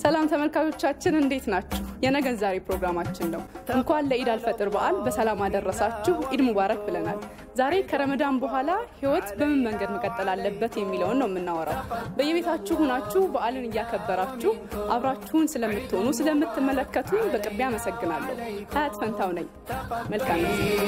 ሰላም ተመልካቾቻችን እንዴት ናችሁ? የነገን ዛሬ ፕሮግራማችን ነው። እንኳን ለኢድ አልፈጥር በዓል በሰላም አደረሳችሁ። ኢድ ሙባረክ ብለናል። ዛሬ ከረመዳን በኋላ ህይወት በምን መንገድ መቀጠል አለበት የሚለውን ነው የምናወራው። በየቤታችሁ ሁናችሁ በዓልን እያከበራችሁ አብራችሁን ስለምትሆኑ ስለምትመለከቱ በቅድሚያ አመሰግናለሁ። ሀያት ፈንታው ነኝ። መልካም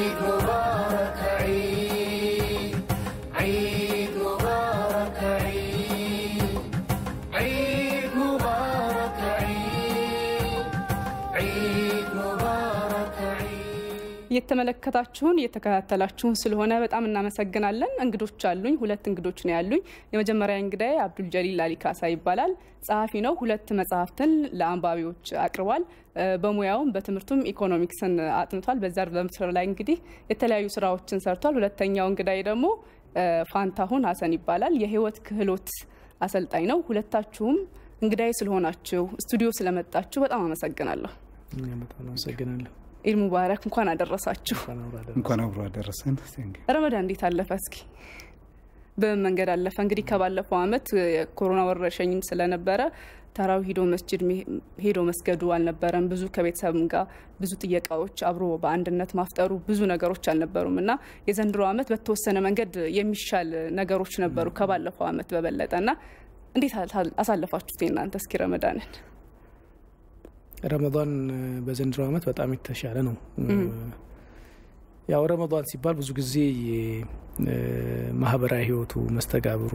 እየተመለከታችሁን እየተከታተላችሁን ስለሆነ በጣም እናመሰግናለን። እንግዶች አሉኝ። ሁለት እንግዶች ነው ያሉኝ። የመጀመሪያ እንግዳዬ አብዱል ጀሊል አሊካሳ ይባላል። ጸሐፊ ነው። ሁለት መጽሐፍትን ለአንባቢዎች አቅርቧል። በሙያውም በትምህርቱም ኢኮኖሚክስን አጥንቷል። በዛ በምስር ላይ እንግዲህ የተለያዩ ስራዎችን ሰርቷል። ሁለተኛው እንግዳዬ ደግሞ ፋንታሁን ሀሰን ይባላል። የህይወት ክህሎት አሰልጣኝ ነው። ሁለታችሁም እንግዳዬ ስለሆናችሁ ስቱዲዮ ስለመጣችሁ በጣም አመሰግናለሁ። በጣም አመሰግናለሁ። ኢድ ሙባረክ። እንኳን አደረሳችሁ። እንኳን አብሮ አደረሰን። ረመዳን እንዴት አለፈ? እስኪ በምን መንገድ አለፈ? እንግዲህ ከባለፈው አመት የኮሮና ወረርሽኝ ስለነበረ ተራዊ ሄዶ መስጅድ ሄዶ መስገዱ አልነበረም። ብዙ ከቤተሰብም ጋር ብዙ ጥየቃዎች፣ አብሮ በአንድነት ማፍጠሩ ብዙ ነገሮች አልነበሩም እና የዘንድሮ አመት በተወሰነ መንገድ የሚሻል ነገሮች ነበሩ ከባለፈው አመት በበለጠ እና እንዴት አሳለፋችሁት እናንተ? እስኪ ረመዳንን ረመዳን በዘንድሮ አመት በጣም የተሻለ ነው። ያው ረመዳን ሲባል ብዙ ጊዜ ማህበራዊ ህይወቱ መስተጋብሩ፣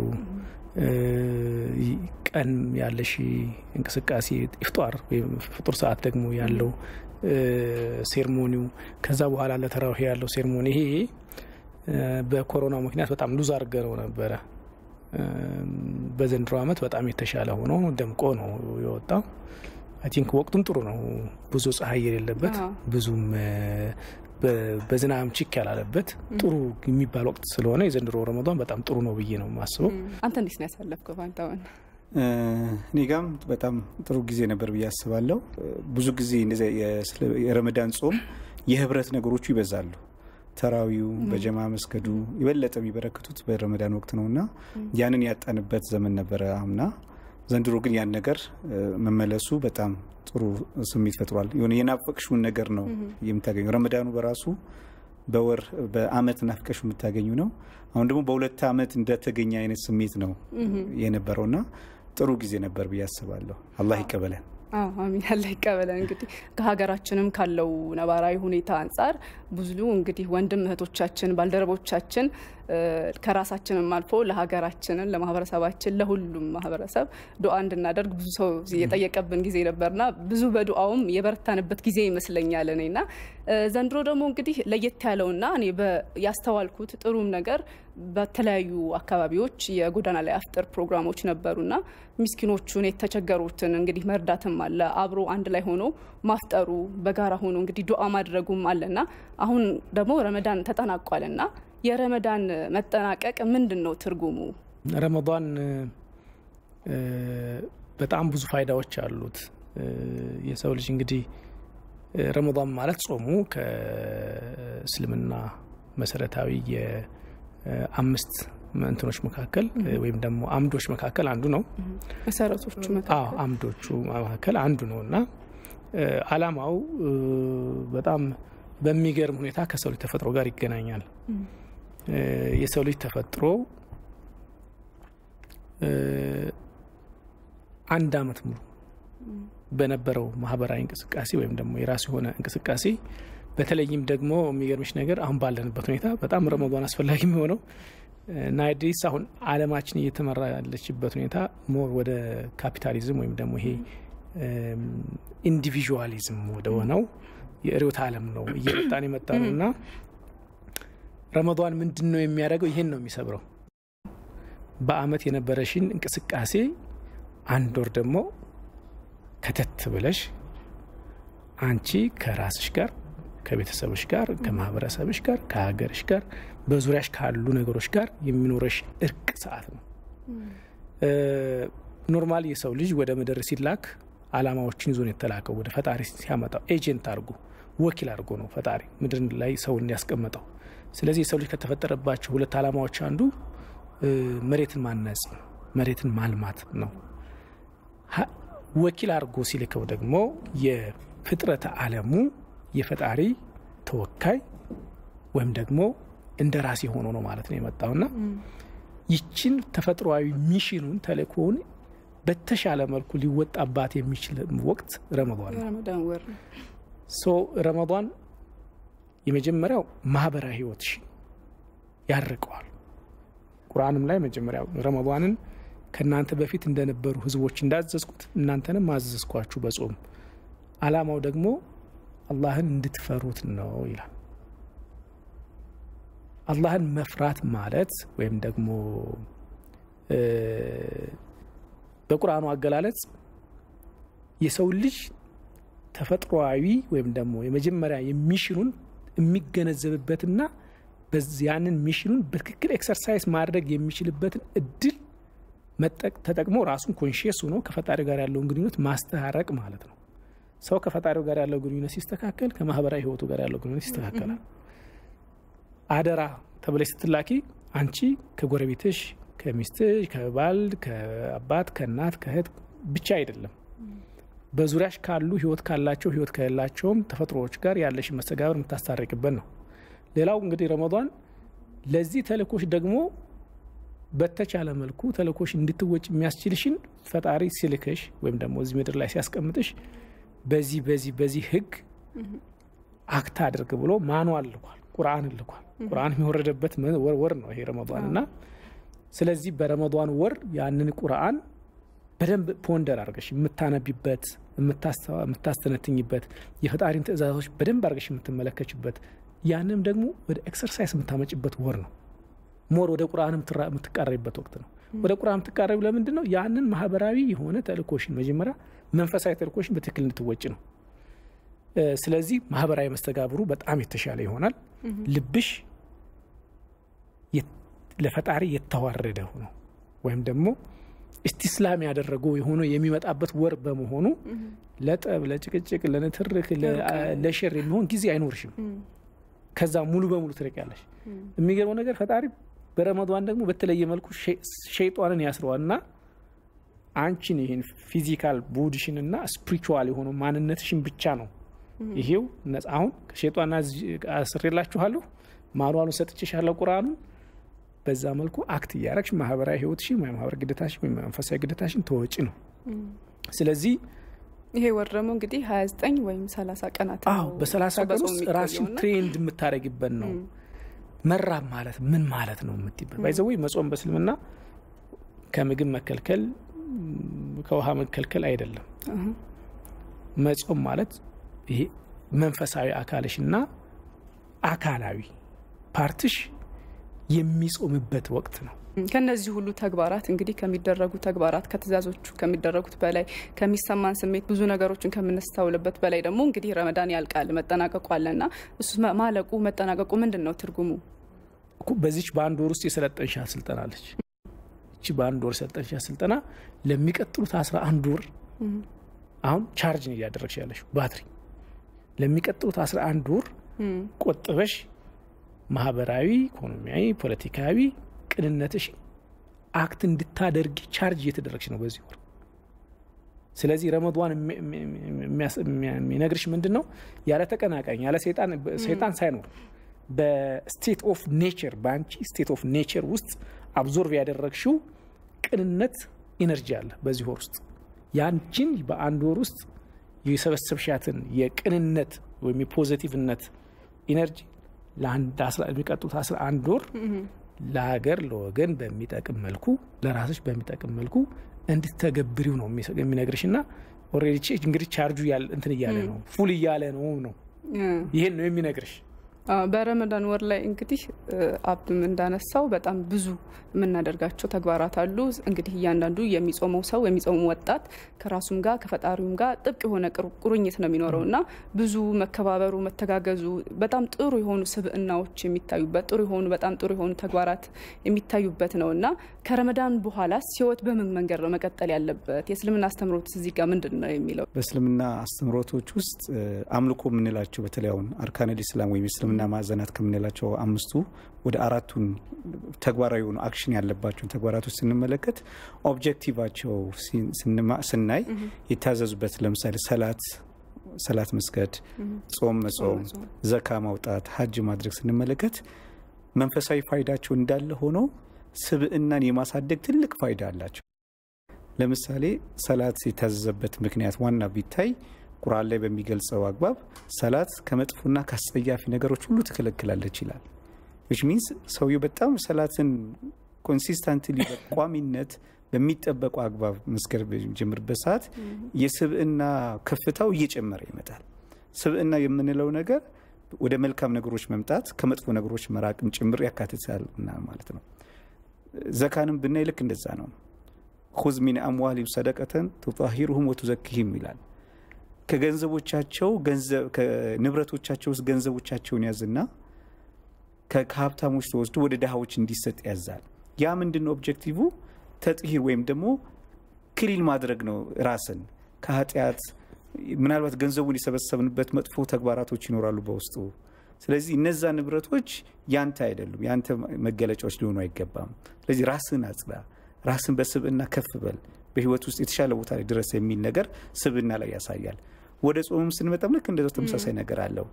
ቀን ያለሽ እንቅስቃሴ ኢፍጧር ወይም ፍጡር ሰዓት ደግሞ ያለው ሴርሞኒው፣ ከዛ በኋላ ለተራዊህ ያለው ሴርሞኒ ይሄ በኮሮና ምክንያት በጣም ሉዝ አድርገው ነበረ። በዘንድሮ አመት በጣም የተሻለ ሆኖ ደምቆ ነው የወጣው። አይ ቲንክ ወቅቱም ጥሩ ነው። ብዙ ፀሐይ የሌለበት ብዙም በዝናብ ችክ ያላለበት ጥሩ የሚባል ወቅት ስለሆነ የዘንድሮ ረመዷን በጣም ጥሩ ነው ብዬ ነው የማስበው። አንተ እንዴት ነው ያሳለፍከው ፋንታሁን? እኔ ጋም በጣም ጥሩ ጊዜ ነበር ብዬ አስባለሁ። ብዙ ጊዜ እንደዚያ የረመዳን ጾም የህብረት ነገሮቹ ይበዛሉ። ተራዊው በጀማ መስገዱ የበለጠ የሚበረክቱት በረመዳን ወቅት ነው እና ያንን ያጣንበት ዘመን ነበረ አምና ዘንድሮ ግን ያን ነገር መመለሱ በጣም ጥሩ ስሜት ፈጥሯል። የሆነ የናፈቅሽውን ነገር ነው የምታገኙ። ረመዳኑ በራሱ በወር በአመት ናፍቀሽ የምታገኙ ነው። አሁን ደግሞ በሁለት አመት እንደተገኘ አይነት ስሜት ነው የነበረውና ጥሩ ጊዜ ነበር ብዬ አስባለሁ። አላህ ይቀበለን። አሚን አላህ ይቀበለን። እንግዲህ ከሀገራችንም ካለው ነባራዊ ሁኔታ አንጻር ብዙ እንግዲህ ወንድም እህቶቻችን ባልደረቦቻችን ከራሳችንም አልፎ ለሀገራችንን ለማህበረሰባችን ለሁሉም ማህበረሰብ ዱዓ እንድናደርግ ብዙ ሰው የጠየቀብን ጊዜ ነበርና ብዙ በዱዓውም የበረታንበት ጊዜ ይመስለኛል እኔና ዘንድሮ ደግሞ እንግዲህ ለየት ያለውና እኔ ያስተዋልኩት ጥሩም ነገር በተለያዩ አካባቢዎች የጎዳና ላይ አፍጥር ፕሮግራሞች ነበሩና ምስኪኖቹን የተቸገሩትን እንግዲህ መርዳትም አለ አብሮ አንድ ላይ ሆኖ ማፍጠሩ በጋራ ሆኖ እንግዲህ ዱዓ ማድረጉም አለና አሁን ደግሞ ረመዳን ተጠናቋልና የረመዳን መጠናቀቅ ምንድን ነው ትርጉሙ? ረመዳን በጣም ብዙ ፋይዳዎች አሉት። የሰው ልጅ እንግዲህ ረመዳን ማለት ጾሙ ከእስልምና መሰረታዊ የአምስት እንትኖች መካከል ወይም ደግሞ አምዶች መካከል አንዱ ነው። መሰረቶቹ አምዶቹ መካከል አንዱ ነው እና አላማው በጣም በሚገርም ሁኔታ ከሰው ልጅ ተፈጥሮ ጋር ይገናኛል። የሰው ልጅ ተፈጥሮ አንድ አመት ሙሉ በነበረው ማህበራዊ እንቅስቃሴ ወይም ደግሞ የራሱ የሆነ እንቅስቃሴ በተለይም ደግሞ የሚገርምሽ ነገር አሁን ባለንበት ሁኔታ በጣም ረመዷን አስፈላጊ የሚሆነው ናይዲስ አሁን አለማችን እየተመራ ያለችበት ሁኔታ ሞር ወደ ካፒታሊዝም ወይም ደግሞ ይሄ ኢንዲቪዥዋሊዝም ወደ ሆነው የርዕዮተ ዓለም ነው እየመጣን የመጣ ነው እና ረመዷን ምንድን ነው የሚያደርገው? ይሄን ነው የሚሰብረው። በአመት የነበረሽን እንቅስቃሴ አንድ ወር ደግሞ ከተት ብለሽ አንቺ ከራስሽ ጋር ከቤተሰብሽ ጋር ከማህበረሰብሽ ጋር ከሀገርሽ ጋር በዙሪያሽ ካሉ ነገሮች ጋር የሚኖረሽ እርቅ ሰዓት ነው። ኖርማል የሰው ልጅ ወደ ምድር ሲላክ አላማዎችን ይዞ ነው የተላከው። ወደ ፈጣሪ ሲያመጣው ኤጀንት አድርጎ ወኪል አድርጎ ነው ፈጣሪ ምድር ላይ ሰውን ያስቀመጠው። ስለዚህ የሰው ልጅ ከተፈጠረባቸው ሁለት አላማዎች አንዱ መሬትን ማነጽ፣ መሬትን ማልማት ነው። ወኪል አድርጎ ሲልከው ደግሞ የፍጥረተ ዓለሙ የፈጣሪ ተወካይ ወይም ደግሞ እንደ ራሴ ሆኖ ነው ማለት ነው የመጣውና ይችን ተፈጥሯዊ ሚሽኑን ተልእኮውን በተሻለ መልኩ ሊወጣባት የሚችል ወቅት ረመዷን ነው። ረመዳን ወር ነው። ሶ ረመዷን የመጀመሪያው ማህበራዊ ህይወትሽን ያርቀዋል። ቁርአንም ላይ መጀመሪያ ረመዷንን ከእናንተ በፊት እንደነበሩ ህዝቦች እንዳዘዝኩት እናንተንም አዘዝኳችሁ በጾም አላማው ደግሞ አላህን እንድትፈሩት ነው ይላል። አላህን መፍራት ማለት ወይም ደግሞ እ በቁርአኑ አገላለጽ የሰው ልጅ ተፈጥሯዊ ወይም ደግሞ የመጀመሪያ የሚሽኑን የሚገነዘብበትና በዚህ ያንን ሚሽኑን በትክክል ኤክሰርሳይዝ ማድረግ የሚችልበትን እድል መጠቅ ተጠቅሞ ራሱን ኮንሽየስ ሆኖ ከፈጣሪው ጋር ያለውን ግንኙነት ማስተራረቅ ማለት ነው። ሰው ከፈጣሪው ጋር ያለው ግንኙነት ሲስተካከል ከማህበራዊ ህይወቱ ጋር ያለው ግንኙነት ይስተካከላል። አደራ ተብለሽ ስትላኪ አንቺ ከጎረቤትሽ፣ ከሚስትሽ፣ ከባል፣ ከአባት፣ ከእናት፣ ከእህት ብቻ አይደለም በዙሪያሽ ካሉ ህይወት ካላቸው ህይወት ከሌላቸውም ተፈጥሮዎች ጋር ያለሽን መስተጋብር የምታስታርቅበት ነው። ሌላው እንግዲህ ረመዷን ለዚህ ተልእኮሽ ደግሞ በተቻለ መልኩ ተልእኮሽ እንድትወጭ የሚያስችልሽን ፈጣሪ ሲልክሽ ወይም ደግሞ እዚህ ምድር ላይ ሲያስቀምጥሽ በዚህ በዚህ በዚህ ህግ አክት አድርግ ብሎ ማንዋል ልኳል፣ ቁርአን ልኳል። ቁርአን የወረደበት ወር ወር ነው ይሄ ረመዷን እና ስለዚህ በረመዷን ወር ያንን ቁርአን በደንብ ፖንደር አድርገሽ የምታነቢበት የምታስተነትኝበት የፈጣሪን ትእዛዞች በደንብ አድርገሽ የምትመለከችበት ያንም ደግሞ ወደ ኤክሰርሳይዝ የምታመጭበት ወር ነው። ሞር ወደ ቁርአን የምትቃረቢበት ወቅት ነው። ወደ ቁርአን የምትቃረቢ ለምንድን ነው? ያንን ማህበራዊ የሆነ ተልእኮሽን መጀመሪያ መንፈሳዊ ተልእኮሽን በትክክል እንድትወጭ ነው። ስለዚህ ማህበራዊ መስተጋብሩ በጣም የተሻለ ይሆናል። ልብሽ ለፈጣሪ የተዋረደ ሆኖ ወይም ደግሞ እስቲስላም ያደረገው የሆነ የሚመጣበት ወር በመሆኑ ለጠብ፣ ለጭቅጭቅ፣ ለንትርክ፣ ለሸር የሚሆን ጊዜ አይኖርሽም። ከዛ ሙሉ በሙሉ ትርቂያለሽ። የሚገርመው ነገር ፈጣሪ በረመዷን ደግሞ በተለየ መልኩ ሸይጧንን ያስረዋል እና አንቺን ይህን ፊዚካል ቦዲሽን እና ስፒሪቹዋል የሆኑ ማንነትሽን ብቻ ነው ይሄው ነጻ አሁን ከሸይጧን አስሬላችኋለሁ ማኑዋሉን ሰጥቼሻለሁ ቁርአኑን በዛ መልኩ አክት እያረግሽ ማህበራዊ ህይወትሽን ወይም ማህበራዊ ግዴታሽን ወይም መንፈሳዊ ግዴታሽን ተወጪ ነው። ስለዚህ ይሄ ወር ደግሞ እንግዲህ ሀያ ዘጠኝ ወይም ሰላሳ ቀናት አዎ በሰላሳ ቀን ውስጥ ራስሽን ትሬንድ የምታደረግበት ነው። መራብ ማለት ምን ማለት ነው የምትይበት ባይዘወይ መጾም በእስልምና ከምግብ መከልከል ከውሃ መከልከል አይደለም። መጾም ማለት ይሄ መንፈሳዊ አካልሽና አካላዊ ፓርትሽ የሚጾምበት ወቅት ነው። ከነዚህ ሁሉ ተግባራት እንግዲህ ከሚደረጉ ተግባራት ከትእዛዞቹ ከሚደረጉት በላይ ከሚሰማን ስሜት ብዙ ነገሮችን ከምናስተውልበት በላይ ደግሞ እንግዲህ ረመዳን ያልቃል መጠናቀቁ አለና እሱ ማለቁ መጠናቀቁ ምንድን ነው ትርጉሙ? በዚች በአንድ ወር ውስጥ የሰለጠንሻት ስልጠና አለች። እቺ በአንድ ወር የሰለጠንሻት ስልጠና ለሚቀጥሉት አስራ አንድ ወር አሁን ቻርጅን እያደረግሽ ያለሽ ባትሪ ለሚቀጥሉት አስራ አንድ ወር ቆጥበሽ ማህበራዊ፣ ኢኮኖሚያዊ፣ ፖለቲካዊ ቅንነትሽ አክት እንድታደርጊ ቻርጅ እየተደረግሽ ነው በዚህ ወር። ስለዚህ ረመዷን የሚነግርሽ ምንድን ነው? ያለ ተቀናቃኝ ያለ ሰይጣን ሳይኖር በስቴት ኦፍ ኔቸር በአንቺ ስቴት ኦፍ ኔቸር ውስጥ አብዞርቭ ያደረግሽው ቅንነት ኢነርጂ አለ በዚህ ወር ውስጥ ያንቺን በአንድ ወር ውስጥ የሰበሰብሻትን የቅንነት ወይም የፖዘቲቭነት ኢነርጂ ለሚቀጡት አስራ አንድ ወር ለሀገር ለወገን በሚጠቅም መልኩ ለራስሽ በሚጠቅም መልኩ እንድትተገብሪው ነው የሚነግርሽ። እና ኦልሬዲ እንግዲህ ቻርጁ እንትን እያለ ነው ፉል እያለ ነው ነው ይህን ነው የሚነግርሽ። በረመዳን ወር ላይ እንግዲህ አብድም እንዳነሳው በጣም ብዙ የምናደርጋቸው ተግባራት አሉ። እንግዲህ እያንዳንዱ የሚጾመው ሰው የሚጾመው ወጣት ከራሱም ጋር ከፈጣሪውም ጋር ጥብቅ የሆነ ቁርኝት ነው የሚኖረው እና ብዙ መከባበሩ፣ መተጋገዙ በጣም ጥሩ የሆኑ ስብዕናዎች የሚታዩበት ጥሩ የሆኑ በጣም ጥሩ የሆኑ ተግባራት የሚታዩበት ነው እና ከረመዳን በኋላ ህይወት በምን መንገድ ነው መቀጠል ያለበት? የእስልምና አስተምሮት እዚህ ጋር ምንድን ነው የሚለው? በእስልምና አስተምሮቶች ውስጥ አምልኮ የምንላቸው በተለይ አሁን አርካነል ኢስላም ወይም እስልምና የእስልምና ማዕዘናት ከምንላቸው አምስቱ ወደ አራቱን ተግባራዊ የሆኑ አክሽን ያለባቸውን ተግባራቶች ስንመለከት ኦብጀክቲቫቸው ስናይ የታዘዙበት ለምሳሌ ሰላት ሰላት መስገድ፣ ጾም መጾም፣ ዘካ ማውጣት፣ ሀጅ ማድረግ ስንመለከት መንፈሳዊ ፋይዳቸው እንዳለ ሆኖ ስብዕናን የማሳደግ ትልቅ ፋይዳ አላቸው። ለምሳሌ ሰላት የታዘዘበት ምክንያት ዋና ቢታይ ቁርአን ላይ በሚገልጸው አግባብ ሰላት ከመጥፎና ከአስጸያፊ ነገሮች ሁሉ ትከለክላለች ይላል። ዊች ሚንስ ሰውየው በጣም ሰላትን ኮንሲስታንትሊ በቋሚነት በሚጠበቁ አግባብ መስገድ በሚጀምርበት ሰዓት የስብዕና ከፍታው እየጨመረ ይመጣል። ስብዕና የምንለው ነገር ወደ መልካም ነገሮች መምጣት ከመጥፎ ነገሮች መራቅም ጭምር ያካትታል ማለት ነው። ዘካንም ብናይ ልክ እንደዛ ነው። ሁዝ ሚን አምዋሊም ሰደቀተን ቱጣሂሩሁም ወቱዘኪሂም ይላል። ከገንዘቦቻቸው ከንብረቶቻቸው ውስጥ ገንዘቦቻቸውን ያዝና ከሀብታሞች ተወስዶ ወደ ድሃዎች እንዲሰጥ ያዛል። ያ ምንድን ነው ኦብጀክቲቭ? ተጥሂር ወይም ደግሞ ክሊል ማድረግ ነው ራስን ከኃጢአት ምናልባት ገንዘቡን የሰበሰብንበት መጥፎ ተግባራቶች ይኖራሉ በውስጡ። ስለዚህ እነዛ ንብረቶች ያንተ አይደሉም፣ ያንተ መገለጫዎች ሊሆኑ አይገባም። ስለዚህ ራስን አጽዳ፣ ራስን በስብዕና ከፍ በል፣ በህይወት ውስጥ የተሻለ ቦታ ላይ ድረስ የሚል ነገር ስብዕና ላይ ያሳያል። ወደ ጾምም ስንመጣም ልክ እንደዛው ተመሳሳይ ነገር አለው።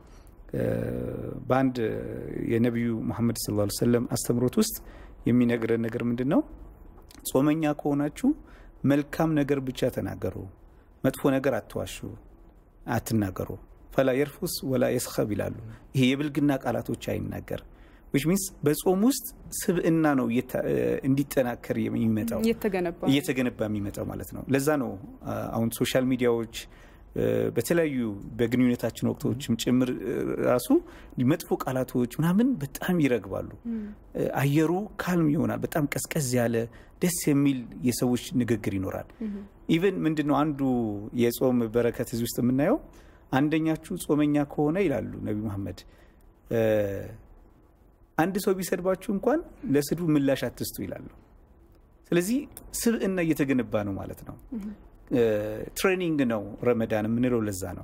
በአንድ የነቢዩ መሐመድ ሰለላሁ ዐለይሂ ወሰለም አስተምሮት ውስጥ የሚነግረን ነገር ምንድን ነው? ጾመኛ ከሆናችሁ መልካም ነገር ብቻ ተናገሩ፣ መጥፎ ነገር አትዋሹ፣ አትናገሩ። ፈላ የርፉስ ወላ የስኸብ ይላሉ። ይሄ የብልግና ቃላቶች አይናገር ዊች ሚንስ በጾም ውስጥ ስብዕና ነው እንዲጠናከር የሚመጣው እየተገነባ የሚመጣው ማለት ነው። ለዛ ነው አሁን ሶሻል ሚዲያዎች በተለያዩ በግንኙነታችን ወቅቶችም ጭምር ራሱ መጥፎ ቃላቶች ምናምን በጣም ይረግባሉ። አየሩ ካልም ይሆናል። በጣም ቀዝቀዝ ያለ ደስ የሚል የሰዎች ንግግር ይኖራል። ኢቨን ምንድን ነው አንዱ የጾም በረከት እዚህ ውስጥ የምናየው አንደኛችሁ ጾመኛ ከሆነ ይላሉ ነቢ መሐመድ አንድ ሰው ቢሰድባችሁ እንኳን ለስድቡ ምላሽ አትስጡ ይላሉ። ስለዚህ ስብዕና እየተገነባ ነው ማለት ነው። ትሬኒንግ ነው ረመዳን የምንለው ለዛ ነው።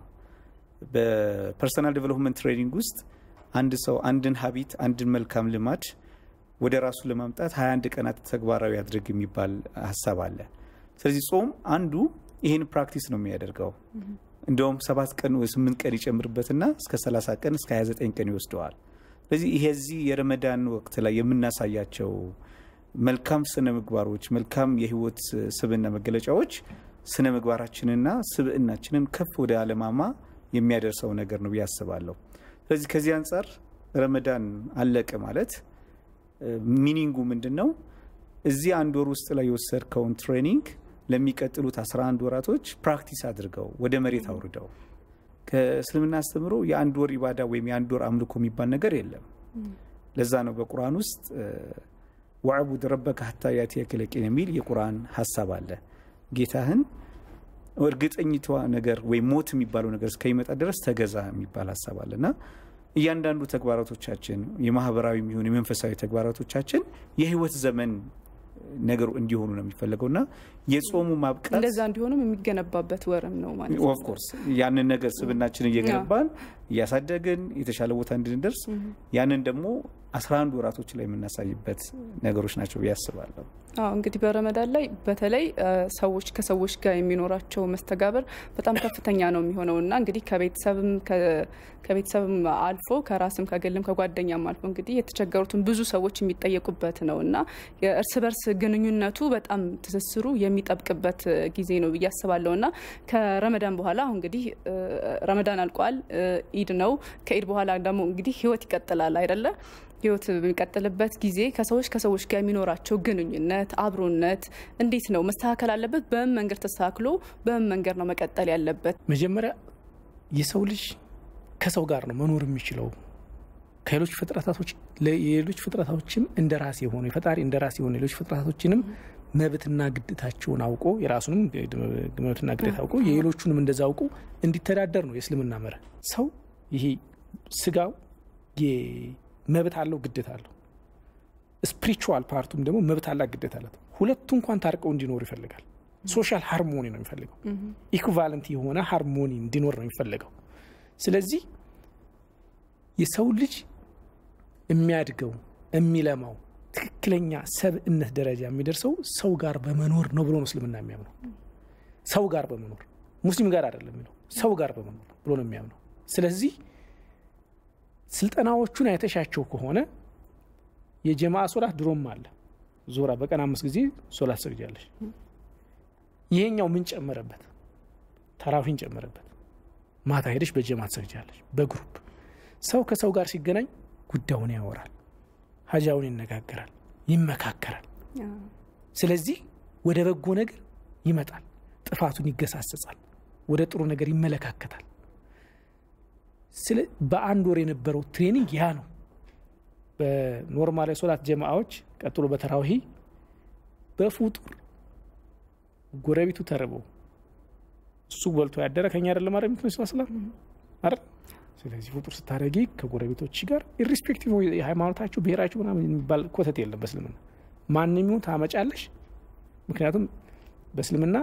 በፐርሰናል ዴቨሎፕመንት ትሬኒንግ ውስጥ አንድ ሰው አንድን ሀቢት አንድን መልካም ልማድ ወደ ራሱ ለማምጣት 21 ቀናት ተግባራዊ ያድርግ የሚባል ሀሳብ አለ። ስለዚህ ጾም አንዱ ይህን ፕራክቲስ ነው የሚያደርገው። እንደውም ሰባት ቀን ወይ ስምንት ቀን ይጨምርበትና እስከ 30 ቀን እስከ 29 ቀን ይወስደዋል። ስለዚህ ይሄዚህ የረመዳን ወቅት ላይ የምናሳያቸው መልካም ስነ ምግባሮች፣ መልካም የህይወት ስብዕና መገለጫዎች ስነ ምግባራችንና ስብዕናችንን ከፍ ወደ አለማማ የሚያደርሰው ነገር ነው ብዬ አስባለሁ። ስለዚህ ከዚህ አንጻር ረመዳን አለቀ ማለት ሚኒንጉ ምንድን ነው? እዚህ አንድ ወር ውስጥ ላይ የወሰድከውን ትሬኒንግ ለሚቀጥሉት 11 ወራቶች ፕራክቲስ አድርገው ወደ መሬት አውርደው ከእስልምና አስተምሮ የአንድ ወር ኢባዳ ወይም የአንድ ወር አምልኮ የሚባል ነገር የለም። ለዛ ነው በቁርአን ውስጥ ወዕቡድ ረበከ ሀታ ያእቲየከል የቂን የሚል የቁርአን ሀሳብ አለ። ጌታህን እርግጠኝቷ ነገር ወይም ሞት የሚባለው ነገር እስከሚመጣ ድረስ ተገዛ የሚባል ሀሳብ አለ እና እያንዳንዱ ተግባራቶቻችን የማህበራዊ የሚሆን የመንፈሳዊ ተግባራቶቻችን የህይወት ዘመን ነገሩ እንዲሆኑ ነው የሚፈለገው እና የጾሙ ማብቃት እንደዛ እንዲሆኑም የሚገነባበት ወርም ነው ማለት ነው። ኦፍኮርስ ያንን ነገር ስብናችን እየገነባን እያሳደግን የተሻለ ቦታ እንድንደርስ ያንን ደግሞ አስራ አንድ ወራቶች ላይ የምናሳይበት ነገሮች ናቸው ብዬ አስባለሁ። አዎ እንግዲህ በረመዳን ላይ በተለይ ሰዎች ከሰዎች ጋር የሚኖራቸው መስተጋበር በጣም ከፍተኛ ነው የሚሆነው እና እንግዲህ ከቤተሰብም ከቤተሰብም አልፎ ከራስም ከግልም ከጓደኛም አልፎ እንግዲህ የተቸገሩትን ብዙ ሰዎች የሚጠየቁበት ነው እና የእርስ በርስ ግንኙነቱ በጣም ትስስሩ የሚጠብቅበት ጊዜ ነው ብዬ አስባለሁ እና ከረመዳን በኋላ አሁን እንግዲህ ረመዳን አልቋል፣ ኢድ ነው። ከኢድ በኋላ ደግሞ እንግዲህ ህይወት ይቀጥላል አይደለ? ህይወት በሚቀጥልበት ጊዜ ከሰዎች ከሰዎች ጋር የሚኖራቸው ግንኙነት አብሮነት እንዴት ነው መስተካከል አለበት? በምን መንገድ ተስተካክሎ በምን መንገድ ነው መቀጠል ያለበት? መጀመሪያ የሰው ልጅ ከሰው ጋር ነው መኖር የሚችለው ከሌሎች ፍጥረታቶች የሌሎች ፍጥረታቶችም እንደ ራስ የሆኑ የፈጣሪ እንደ ራስ የሆኑ ሌሎች ፍጥረታቶችንም መብትና ግዴታቸውን አውቆ የራሱንም መብትና ግዴታ አውቆ የሌሎቹንም እንደዛ አውቆ እንዲተዳደር ነው የእስልምና መርህ። ሰው ይሄ ስጋው መብት አለው፣ ግዴታ አለው። ስፒሪቹዋል ፓርቱም ደግሞ መብት አላት፣ ግዴታ አላት። ሁለቱ እንኳን ታርቀው እንዲኖሩ ይፈልጋል። ሶሻል ሃርሞኒ ነው የሚፈልገው። ኢኩቫለንት የሆነ ሃርሞኒ እንዲኖር ነው የሚፈልገው። ስለዚህ የሰው ልጅ የሚያድገው የሚለማው ትክክለኛ ሰብእነት ደረጃ የሚደርሰው ሰው ጋር በመኖር ነው ብሎ ነው እስልምና የሚያምነው። ሰው ጋር በመኖር ሙስሊም ጋር አይደለም የሚለው ሰው ጋር በመኖር ብሎ ነው የሚያምነው። ስለዚህ ስልጠናዎቹን አይተሻቸው ከሆነ የጀማዓ ሶላት ድሮም አለ። ዞራ በቀን አምስት ጊዜ ሶላት ሰግጃለች። ይሄኛው ምን ጨመረበት? ተራዊህን ጨመረበት። ማታ ሄደሽ በጀማ ትሰግጃለች። በግሩፕ ሰው ከሰው ጋር ሲገናኝ ጉዳዩን ያወራል፣ ሀጃውን ይነጋገራል፣ ይመካከራል። ስለዚህ ወደ በጎ ነገር ይመጣል፣ ጥፋቱን ይገሳሰጻል፣ ወደ ጥሩ ነገር ይመለካከታል። በአንድ ወር የነበረው ትሬኒንግ ያ ነው። በኖርማል የሶላት ጀማዎች ቀጥሎ በተራዊሂ በፉጡር ጎረቤቱ ተርበው እሱ በልቶ ያደረ ከኛ አይደለም አረ ምትነ ስላስላም አይደል? ስለዚህ ፍጡር ስታደረጊ ከጎረቤቶች ጋር ኢሪስፔክቲቭ የሃይማኖታቸው ብሔራቸው ምናምን የሚባል ኮተት የለም በእስልምና ማንም ይሁን ታመጫለሽ። ምክንያቱም በእስልምና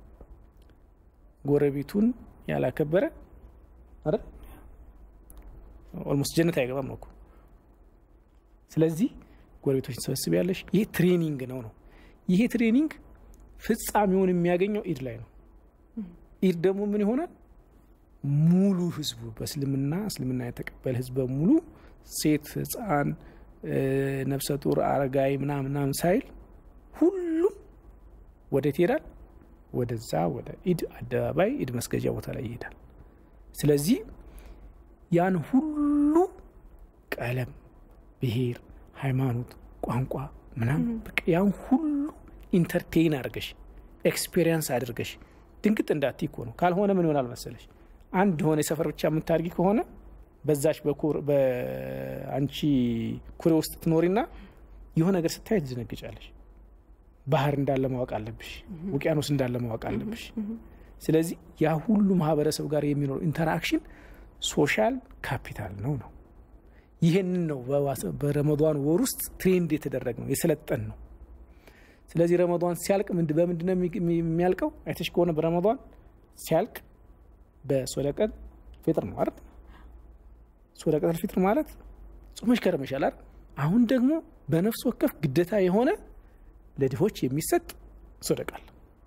ጎረቤቱን ያላከበረ አይደል ኦልሞስት ጀነት አይገባም ነው እኮ። ስለዚህ ጎረቤቶች ሰበስብ ያለሽ ይሄ ትሬኒንግ ነው ነው ይሄ ትሬኒንግ ፍጻሜውን የሚያገኘው ኢድ ላይ ነው። ኢድ ደግሞ ምን ይሆናል? ሙሉ ህዝቡ በእስልምና እስልምና የተቀበለ ህዝብ በሙሉ ሴት፣ ህፃን፣ ነፍሰ ጡር፣ አረጋዊ ምናምን ምናምን ሳይል ሁሉም ወዴት ይሄዳል? ወደዛ ወደ ኢድ አደባባይ ኢድ መስገጃ ቦታ ላይ ይሄዳል። ስለዚህ ያን ሁሉ ቀለም፣ ብሔር፣ ሃይማኖት፣ ቋንቋ ምናምን በቃ ያን ሁሉ ኢንተርቴይን አድርገሽ ኤክስፔሪንስ አድርገሽ ድንግጥ እንዳትይ እኮ ነው። ካልሆነ ምን ይሆናል መሰለሽ አንድ የሆነ የሰፈር ብቻ የምታድጊ ከሆነ በዛች በአንቺ ኩሬ ውስጥ ትኖሪና የሆነ ነገር ስታይ ትዘነግጫለሽ። ባህር እንዳለ ማወቅ አለብሽ፣ ውቅያኖስ እንዳለ ማወቅ አለብሽ። ስለዚህ ያ ሁሉ ማህበረሰብ ጋር የሚኖር ኢንተራክሽን ሶሻል ካፒታል ነው ነው ይህንን ነው በረመዷን ወር ውስጥ ትሬንድ የተደረግ ነው የሰለጠን ነው። ስለዚህ ረመዷን ሲያልቅ በምንድን ነው የሚያልቀው? አይተሽ ከሆነ በረመዷን ሲያልቅ በሶደቀል ፊጥር ነው አይደል? ሶደቀል ፊጥር ማለት ጾመሽ ከረመሻል አይደል? አሁን ደግሞ በነፍስ ወከፍ ግዴታ የሆነ ለድሆች የሚሰጥ ሶደቃል።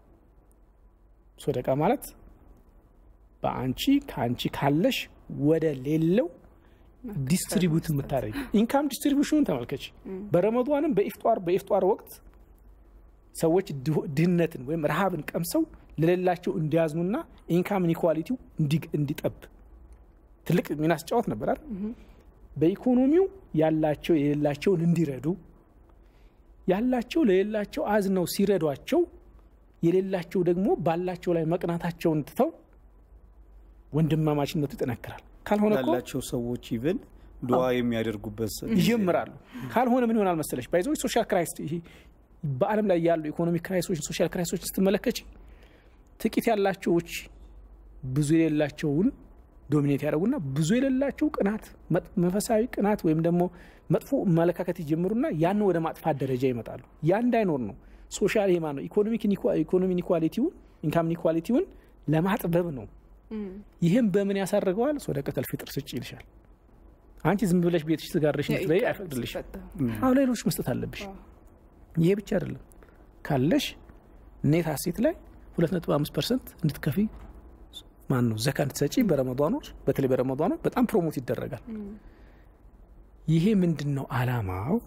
ሶደቃ ማለት በአንቺ ከአንቺ ካለሽ ወደ ሌለው ዲስትሪቢዩት የምታደርጊ ኢንካም ዲስትሪቢዩሽኑን ተመልከች። በረመዷንም በኢፍጧር በኢፍጧር ወቅት ሰዎች ድህነትን ወይም ረሃብን ቀምሰው ለሌላቸው እንዲያዝኑና ኢንካም ኢኒኳሊቲው እንዲጠብ ትልቅ ሚና ሲጫወት ነበር አይደል? በኢኮኖሚው ያላቸው የሌላቸውን እንዲረዱ ያላቸው ለሌላቸው አዝነው ሲረዷቸው የሌላቸው ደግሞ ባላቸው ላይ መቅናታቸውን ትተው ወንድማማችነቱ ይጠነክራል። ካልሆነ እኮ ያላቸው ሰዎች ኢቨን ዱዓ የሚያደርጉበት ይጀምራሉ። ካልሆነ ምን ይሆናል መሰለሽ ባይዞች ሶሻል ክራይስ በዓለም ላይ ያሉ ኢኮኖሚክ ክራይሶች፣ ሶሻል ክራይሶች ስትመለከች ጥቂት ያላቸዎች ብዙ የሌላቸውን ዶሚኔት ያደረጉና ብዙ የሌላቸው ቅናት፣ መንፈሳዊ ቅናት ወይም ደግሞ መጥፎ አመለካከት ይጀምሩና ያን ወደ ማጥፋት ደረጃ ይመጣሉ። ያ እንዳይኖር ነው ሶሻል ሄማ ነው ኢኮኖሚ ኢኒኳሊቲውን ኢንካም ኢኒኳሊቲውን ለማጥበብ ነው። ይህም በምን ያሳርገዋል? ሶደቀተል ፊጥር ስጭ ይልሻል። አንቺ ዝም ብለሽ ቤትሽ ትጋርሽ እንድትበይ አይፈቅድልሽ። አሁ ሌሎች መስጠት አለብሽ። ይሄ ብቻ አይደለም ካለሽ ኔት ሀሴት ላይ ሁለት ነጥብ አምስት ፐርሰንት እንድትከፊ ማን ነው ዘካ እንድትሰጪ በረመዷኖች በተለይ በረመዷኖች በጣም ፕሮሞት ይደረጋል። ይሄ ምንድን ነው አላማው?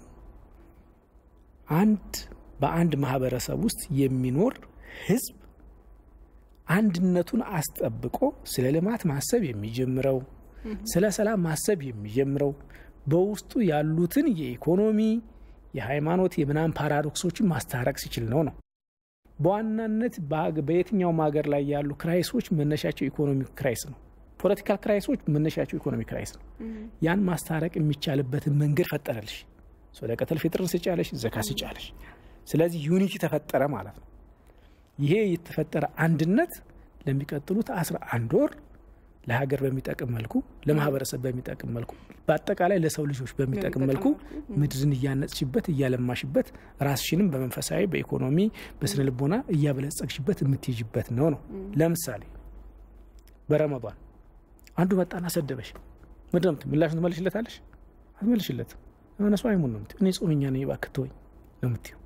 አንድ በአንድ ማህበረሰብ ውስጥ የሚኖር ህዝብ አንድነቱን አስጠብቆ ስለ ልማት ማሰብ የሚጀምረው ስለ ሰላም ማሰብ የሚጀምረው በውስጡ ያሉትን የኢኮኖሚ የሃይማኖት የምናምን ፓራዶክሶችን ማስታረቅ ሲችል ነው ነው በዋናነት በየትኛውም ሀገር ላይ ያሉ ክራይሶች መነሻቸው ኢኮኖሚ ክራይስ ነው። ፖለቲካል ክራይሶች መነሻቸው ኢኮኖሚ ክራይስ ነው። ያን ማስታረቅ የሚቻልበትን መንገድ ፈጠረልሽ። ሶደቀተል ፊጥርን ስጫለሽ፣ ዘካ ስጫለሽ። ስለዚህ ዩኒቲ ተፈጠረ ማለት ነው። ይሄ የተፈጠረ አንድነት ለሚቀጥሉት አስራ አንድ ወር ለሀገር በሚጠቅም መልኩ ለማህበረሰብ በሚጠቅም መልኩ በአጠቃላይ ለሰው ልጆች በሚጠቅም መልኩ ምድርን እያነጽሽበት እያለማሽበት ራስሽንም በመንፈሳዊ በኢኮኖሚ በስነ ልቦና እያበለጸግሽበት የምትይዥበት ነው ነው። ለምሳሌ በረመዷን አንዱ መጣና ሰደበሽ ምንድን ነው ምላሹን ትመልሽለታለሽ? አትመልሽለትም። የሆነ ሰው አይሙን ነው የምትይው። እኔ ጾመኛ ነኝ እባክህ ተወኝ ነው የምትይው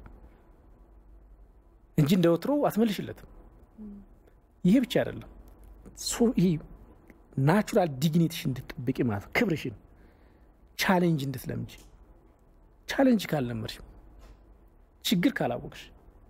እንጂ እንደ ወትሮ አትመልሽለትም። ይሄ ብቻ አይደለም፣ ይሄ ናቹራል ዲግኒቲሽን እንድትጠብቂ ማለት ነው። ክብርሽን ቻሌንጅ እንድትለምጂ ቻሌንጅ ካልለመድሽ ችግር ካላወቅሽ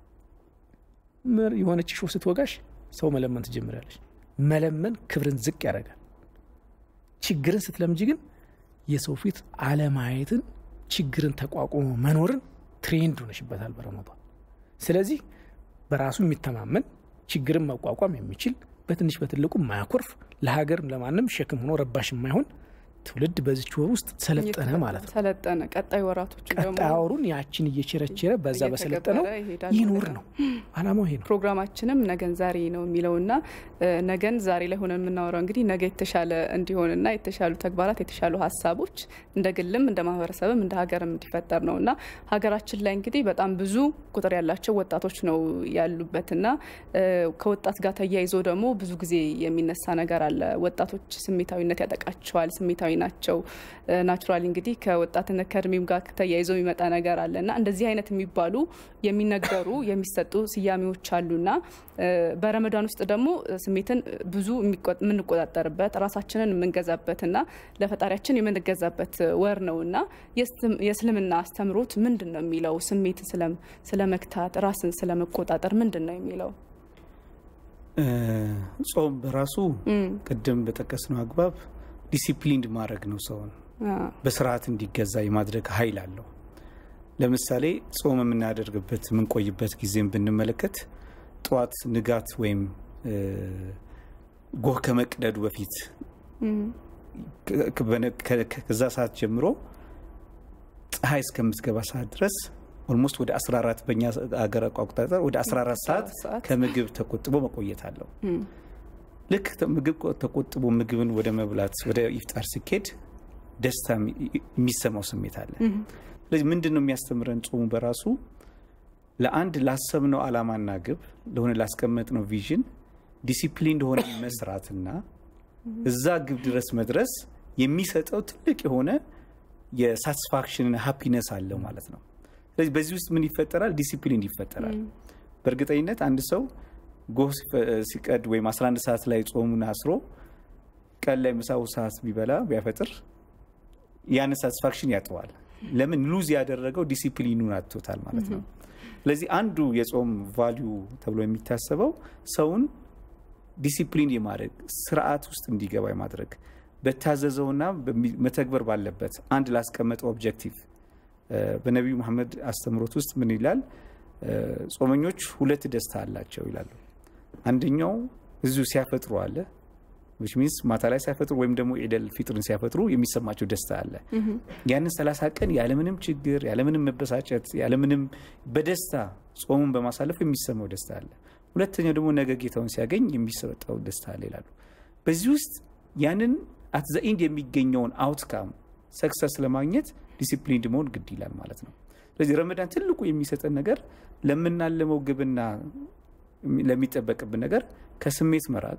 የሆነች ሾ ስትወጋሽ ሰው መለመን ትጀምሪያለሽ። መለመን ክብርን ዝቅ ያደርጋል። ችግርን ስትለምጂ ግን የሰው ፊት አለማየትን፣ ችግርን ተቋቁሞ መኖርን ትሬንድ ሆነሽበታል በረመዷን። ስለዚህ በራሱ የሚተማመን ችግርን መቋቋም የሚችል በትንሽ በትልቁ ማያኮርፍ ለሀገርም ለማንም ሸክም ሆኖ ረባሽ የማይሆን ትውልድ በዚች ወር ውስጥ ሰለጠነ ማለት ነው። ሰለጠነ። ቀጣይ ወራቶች ደግሞ ቀጣይ ወሩን ያችን እየቸረቸረ በዛ በሰለጠነው ይኑር ነው አላማው። ይሄ ነው ፕሮግራማችንም ነገን ዛሬ ነው የሚለውና ነገን ዛሬ ላይ ሆነ የምናወራው እንግዲህ ነገ የተሻለ እንዲሆንና የተሻሉ ተግባራት የተሻሉ ሀሳቦች እንደ ግልም እንደ ማህበረሰብም እንደ ሀገርም እንዲፈጠር ነው እና ሀገራችን ላይ እንግዲህ በጣም ብዙ ቁጥር ያላቸው ወጣቶች ነው ያሉበትና ከወጣት ጋር ተያይዞ ደግሞ ብዙ ጊዜ የሚነሳ ነገር አለ። ወጣቶች ስሜታዊነት ያጠቃቸዋል። ስሜታዊ ናቸው። ናቹራሊ እንግዲህ ከወጣትነት ከእድሜም ጋር ተያይዞ የሚመጣ ነገር አለ እና እንደዚህ አይነት የሚባሉ የሚነገሩ የሚሰጡ ስያሜዎች አሉና በረመዳን ውስጥ ደግሞ ስሜትን ብዙ የምንቆጣጠርበት ራሳችንን የምንገዛበትና ለፈጣሪያችን የምንገዛበት ወር ነው እና የእስልምና አስተምሮት ምንድን ነው የሚለው? ስሜትን ስለ መግታት ራስን ስለ መቆጣጠር ምንድን ነው የሚለው? ጾም በራሱ ቅድም በጠቀስነው አግባብ ዲሲፕሊንድ ማድረግ ነው። ሰውን በስርዓት እንዲገዛ የማድረግ ኃይል አለው። ለምሳሌ ጾም የምናደርግበት የምንቆይበት ጊዜም ብንመለከት ጠዋት ንጋት ወይም ጎህ ከመቅደዱ በፊት ከዛ ሰዓት ጀምሮ ፀሐይ እስከምትገባ ሰዓት ድረስ ኦልሞስት ወደ 14 በእኛ ሀገር አቆጣጠር ወደ 14 ሰዓት ከምግብ ተቆጥቦ መቆየት አለው። ልክ ምግብ ተቆጥቦ ምግብን ወደ መብላት ወደ ኢፍጣር ሲኬድ ደስታ የሚሰማው ስሜት አለ። ስለዚህ ምንድን ነው የሚያስተምረን ጾሙ በራሱ ለአንድ ላሰብነው ዓላማና ግብ ለሆነ ላስቀመጥነው ቪዥን ዲሲፕሊን እንደሆነ መስራትና እዛ ግብ ድረስ መድረስ የሚሰጠው ትልቅ የሆነ የሳቲስፋክሽን ሃፒነስ አለው ማለት ነው። ስለዚህ በዚህ ውስጥ ምን ይፈጠራል? ዲሲፕሊን ይፈጠራል። በእርግጠኝነት አንድ ሰው ጎህ ሲቀድ ወይም 11 ሰዓት ላይ ጾሙን አስሮ ቀን ላይ ምሳው ሰዓት ቢበላ ቢያፈጥር ያን ሳቲስፋክሽን ያጠዋል። ለምን ሉዝ ያደረገው ዲሲፕሊኑን አጥቶታል ማለት ነው። ስለዚህ አንዱ የጾም ቫሊዩ ተብሎ የሚታሰበው ሰውን ዲሲፕሊን የማድረግ ስርዓት ውስጥ እንዲገባ የማድረግ በታዘዘውና መተግበር ባለበት አንድ ላስቀመጠው ኦብጀክቲቭ በነቢዩ መሐመድ አስተምሮት ውስጥ ምን ይላል? ጾመኞች ሁለት ደስታ አላቸው ይላሉ። አንደኛው እዚሁ ሲያፈጥሩ አለ ዊች ሚንስ ማታ ላይ ሲያፈጥሩ ወይም ደግሞ ኢደል ፊጥርን ሲያፈጥሩ የሚሰማቸው ደስታ አለ። ያንን ሰላሳ ቀን ያለምንም ችግር ያለምንም መበሳጨት ያለምንም በደስታ ጾሙን በማሳለፍ የሚሰማው ደስታ አለ። ሁለተኛው ደግሞ ነገ ጌታውን ሲያገኝ የሚሰጠው ደስታ አለ ይላሉ። በዚህ ውስጥ ያንን አት ዘ ኢንድ የሚገኘውን አውትካም ሰክሰስ ለማግኘት ዲሲፕሊን መሆን ግድ ይላል ማለት ነው። ስለዚህ ረመዳን ትልቁ የሚሰጠን ነገር ለምናለመው ግብና ለሚጠበቅብን ነገር ከስሜት መራቅ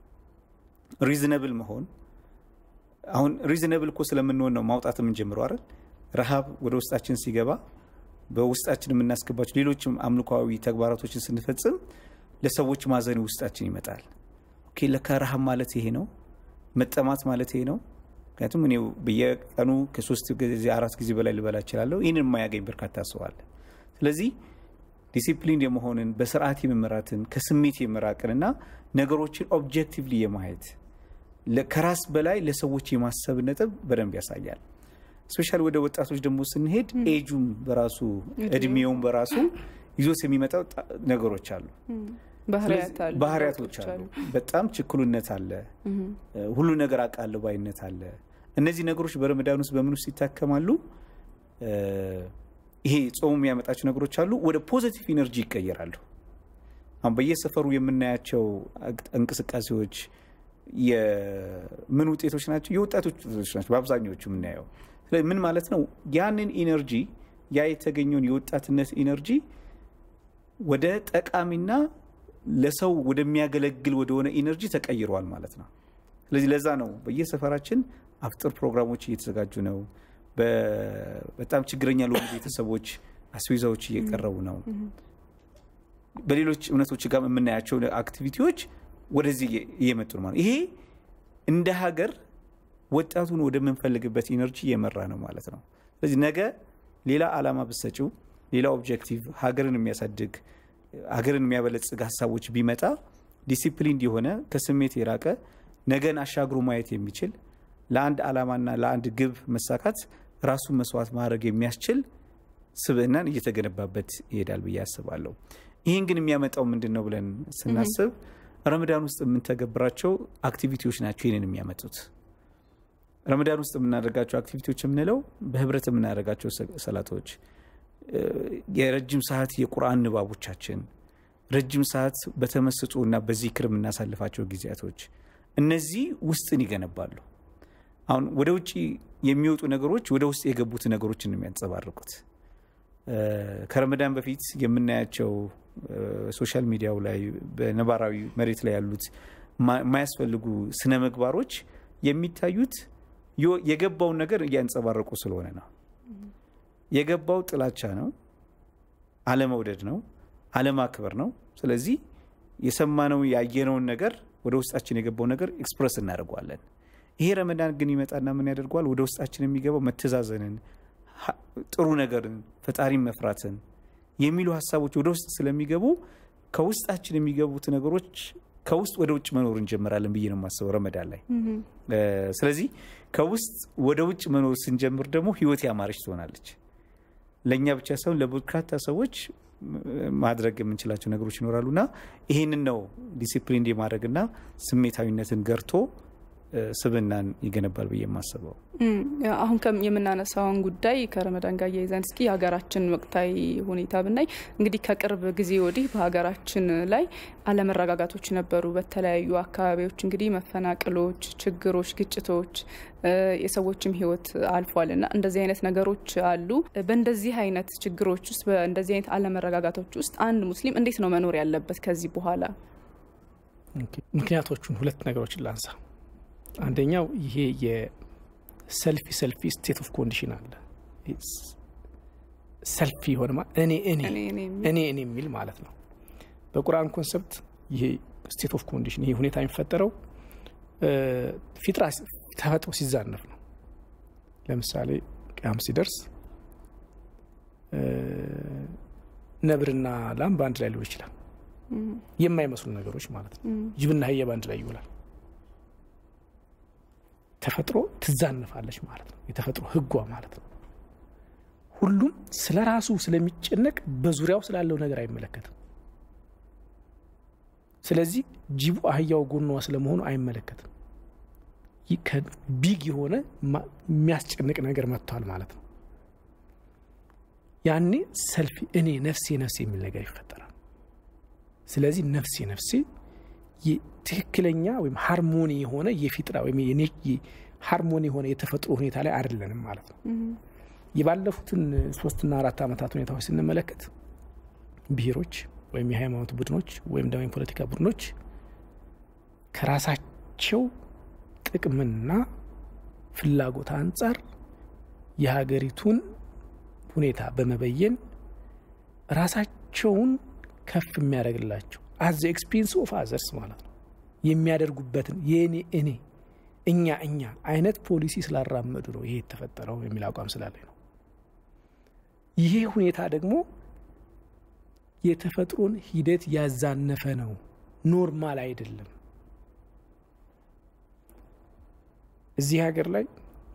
ሪዝነብል መሆን አሁን ሪዝነብል እኮ ስለምንሆን ነው ማውጣት የምንጀምረው አይደል? ረሃብ ወደ ውስጣችን ሲገባ በውስጣችን የምናስገባቸው ሌሎችም አምልኳዊ ተግባራቶችን ስንፈጽም ለሰዎች ማዘን ውስጣችን ይመጣል። ኦኬ ለካ ረሃብ ማለት ይሄ ነው፣ መጠማት ማለት ይሄ ነው። ምክንያቱም እኔ በየቀኑ ከሶስት ጊዜ አራት ጊዜ በላይ ልበላ እችላለሁ። ይህንን የማያገኝ በርካታ ሰው አለ። ስለዚህ ዲሲፕሊን የመሆንን በስርዓት የመመራትን ከስሜት የመራቅንና ነገሮችን ኦብጀክቲቭሊ የማየት ከራስ በላይ ለሰዎች የማሰብ ነጥብ በደንብ ያሳያል። ስፔሻሊ ወደ ወጣቶች ደግሞ ስንሄድ ኤጁም በራሱ እድሜውም በራሱ ይዞት የሚመጣው ነገሮች አሉ፣ ባህሪያቶች አሉ። በጣም ችኩልነት አለ፣ ሁሉ ነገር አውቃለሁ ባይነት አለ። እነዚህ ነገሮች በረመዳን ውስጥ በምን ውስጥ ይታከማሉ? ይሄ ጾሙ የሚያመጣቸው ነገሮች አሉ፣ ወደ ፖዘቲቭ ኢነርጂ ይቀየራሉ። አሁን በየሰፈሩ የምናያቸው እንቅስቃሴዎች የምን ውጤቶች ናቸው? የወጣቶች ውጤቶች ናቸው በአብዛኛዎቹ የምናየው። ስለዚህ ምን ማለት ነው? ያንን ኢነርጂ ያ የተገኘውን የወጣትነት ኢነርጂ ወደ ጠቃሚና ለሰው ወደሚያገለግል ወደሆነ ኢነርጂ ተቀይሯል ማለት ነው። ስለዚህ ለዛ ነው በየሰፈራችን አፍጥር ፕሮግራሞች እየተዘጋጁ ነው። በጣም ችግረኛ ለሆኑ ቤተሰቦች አስቤዛዎች እየቀረቡ ነው። በሌሎች እምነቶች ጋር የምናያቸው አክቲቪቲዎች ወደዚህ እየመጡ ነው ማለት ይሄ እንደ ሀገር ወጣቱን ወደምንፈልግበት ኢነርጂ እየመራ ነው ማለት ነው። ስለዚህ ነገ ሌላ ዓላማ ብሰጪው ሌላ ኦብጀክቲቭ ሀገርን የሚያሳድግ ሀገርን የሚያበለጽግ ሀሳቦች ቢመጣ ዲሲፕሊን የሆነ ከስሜት የራቀ ነገን አሻግሮ ማየት የሚችል ለአንድ ዓላማና ለአንድ ግብ መሳካት ራሱን መስዋዕት ማድረግ የሚያስችል ስብዕናን እየተገነባበት ይሄዳል ብዬ አስባለሁ። ይህን ግን የሚያመጣው ምንድን ነው ብለን ስናስብ ረመዳን ውስጥ የምንተገብራቸው አክቲቪቲዎች ናቸው ይህንን የሚያመጡት። ረመዳን ውስጥ የምናደርጋቸው አክቲቪቲዎች የምንለው በህብረት የምናደርጋቸው ሰላቶች፣ የረጅም ሰዓት የቁርአን ንባቦቻችን፣ ረጅም ሰዓት በተመስጦ እና በዚክር የምናሳልፋቸው ጊዜያቶች እነዚህ ውስጥን ይገነባሉ። አሁን ወደ ውጭ የሚወጡ ነገሮች ወደ ውስጥ የገቡት ነገሮችን ነው የሚያንጸባርቁት። ከረመዳን በፊት የምናያቸው ሶሻል ሚዲያው ላይ በነባራዊ መሬት ላይ ያሉት የማያስፈልጉ ስነ ምግባሮች የሚታዩት የገባውን ነገር እያንጸባረቁ ስለሆነ ነው። የገባው ጥላቻ ነው፣ አለመውደድ ነው፣ አለማክበር ነው። ስለዚህ የሰማነው ያየነውን ነገር ወደ ውስጣችን የገባው ነገር ኤክስፕረስ እናደርገዋለን። ይሄ ረመዳን ግን ይመጣና ምን ያደርገዋል? ወደ ውስጣችን የሚገባው መተዛዘንን፣ ጥሩ ነገርን፣ ፈጣሪን መፍራትን የሚሉ ሀሳቦች ወደ ውስጥ ስለሚገቡ ከውስጣችን የሚገቡት ነገሮች ከውስጥ ወደ ውጭ መኖር እንጀምራለን ብዬ ነው የማስበው ረመዳን ላይ። ስለዚህ ከውስጥ ወደ ውጭ መኖር ስንጀምር ደግሞ ህይወት ያማረች ትሆናለች። ለእኛ ብቻ ሳይሆን ለበርካታ ሰዎች ማድረግ የምንችላቸው ነገሮች ይኖራሉና ይህንን ነው ዲሲፕሊን የማድረግና ስሜታዊነትን ገርቶ ስብናን ይገነባል ብዬ የማስበው። አሁን የምናነሳውን ጉዳይ ከረመዳን ጋር እያይዘን እስኪ የሀገራችን ወቅታዊ ሁኔታ ብናይ እንግዲህ ከቅርብ ጊዜ ወዲህ በሀገራችን ላይ አለመረጋጋቶች ነበሩ። በተለያዩ አካባቢዎች እንግዲህ መፈናቅሎች፣ ችግሮች፣ ግጭቶች የሰዎችም ህይወት አልፏል እና እንደዚህ አይነት ነገሮች አሉ። በእንደዚህ አይነት ችግሮች ውስጥ በእንደዚህ አይነት አለመረጋጋቶች ውስጥ አንድ ሙስሊም እንዴት ነው መኖር ያለበት ከዚህ በኋላ? ምክንያቶቹን ሁለት ነገሮችን ላንሳ። አንደኛው ይሄ የሰልፊ ሰልፊ ስቴት ኦፍ ኮንዲሽን አለ። ሰልፊ የሆነ እኔ እኔ እኔ እኔ የሚል ማለት ነው። በቁርአን ኮንሰፕት ይሄ ስቴት ኦፍ ኮንዲሽን ይሄ ሁኔታ የሚፈጠረው ፊጥራ ተፈጥሮ ሲዛነፍ ነው። ለምሳሌ ቅያም ሲደርስ ነብርና ላም በአንድ ላይ ሊውል ይችላል። የማይመስሉ ነገሮች ማለት ነው። ጅብና አህያ በአንድ ላይ ይውላል። ተፈጥሮ ትዛነፋለች ማለት ነው። የተፈጥሮ ህጓ ማለት ነው። ሁሉም ስለ ራሱ ስለሚጨነቅ በዙሪያው ስላለው ነገር አይመለከትም። ስለዚህ ጅቡ አህያው ጎኗ ስለመሆኑ አይመለከትም። ቢግ የሆነ የሚያስጨንቅ ነገር መጥቷል ማለት ነው። ያኔ ሰልፊ እኔ ነፍሴ ነፍሴ የሚል ነገር ይፈጠራል። ስለዚህ ነፍሴ ነፍሴ ትክክለኛ ወይም ሃርሞኒ የሆነ የፊጥራ ወይም ሃርሞኒ የሆነ የተፈጥሮ ሁኔታ ላይ አይደለንም ማለት ነው። የባለፉትን ሶስትና አራት ዓመታት ሁኔታዎች ስንመለከት ብሔሮች ወይም የሃይማኖት ቡድኖች ወይም ደግሞ የፖለቲካ ቡድኖች ከራሳቸው ጥቅምና ፍላጎት አንጻር የሀገሪቱን ሁኔታ በመበየን ራሳቸውን ከፍ የሚያደርግላቸው አዘ ኤክስፔንስ ኦፍ አዘርስ ማለት ነው የሚያደርጉበትን የእኔ እኔ እኛ እኛ አይነት ፖሊሲ ስላራመዱ ነው ይሄ የተፈጠረው የሚል አቋም ስላለኝ ነው። ይሄ ሁኔታ ደግሞ የተፈጥሮን ሂደት ያዛነፈ ነው፣ ኖርማል አይደለም። እዚህ ሀገር ላይ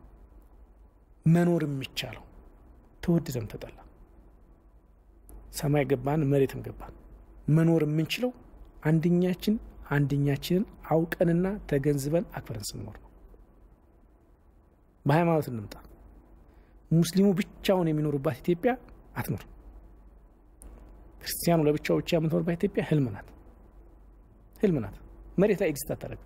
መኖር የሚቻለው ተወደደም ተጠላ፣ ሰማይ ገባን መሬትም ገባን መኖር የምንችለው አንደኛችን አንደኛችንን አውቀንና ተገንዝበን አክብረን ስንኖር ነው። በሃይማኖት እንምጣ። ሙስሊሙ ብቻውን የሚኖርባት ኢትዮጵያ አትኖር። ክርስቲያኑ ለብቻው ብቻ የምትኖርባት ኢትዮጵያ ህልም ናት፣ ህልም ናት። መሬት ላይ ኤግዚስት አታደርግም።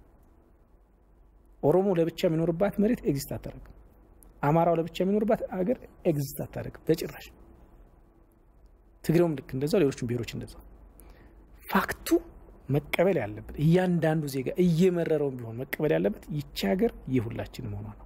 ኦሮሞ ለብቻ የሚኖርባት መሬት ኤግዚስት አታደርግም። አማራው ለብቻ የሚኖርባት አገር ኤግዚስት አታደርግም በጭራሽ። ትግሬውም ልክ እንደዛው፣ ሌሎችም ብሔሮች እንደዛው። ፋክቱ መቀበል ያለበት እያንዳንዱ ዜጋ እየመረረውም ቢሆን መቀበል ያለበት ይቺ ሀገር የሁላችን መሆኗ ነው።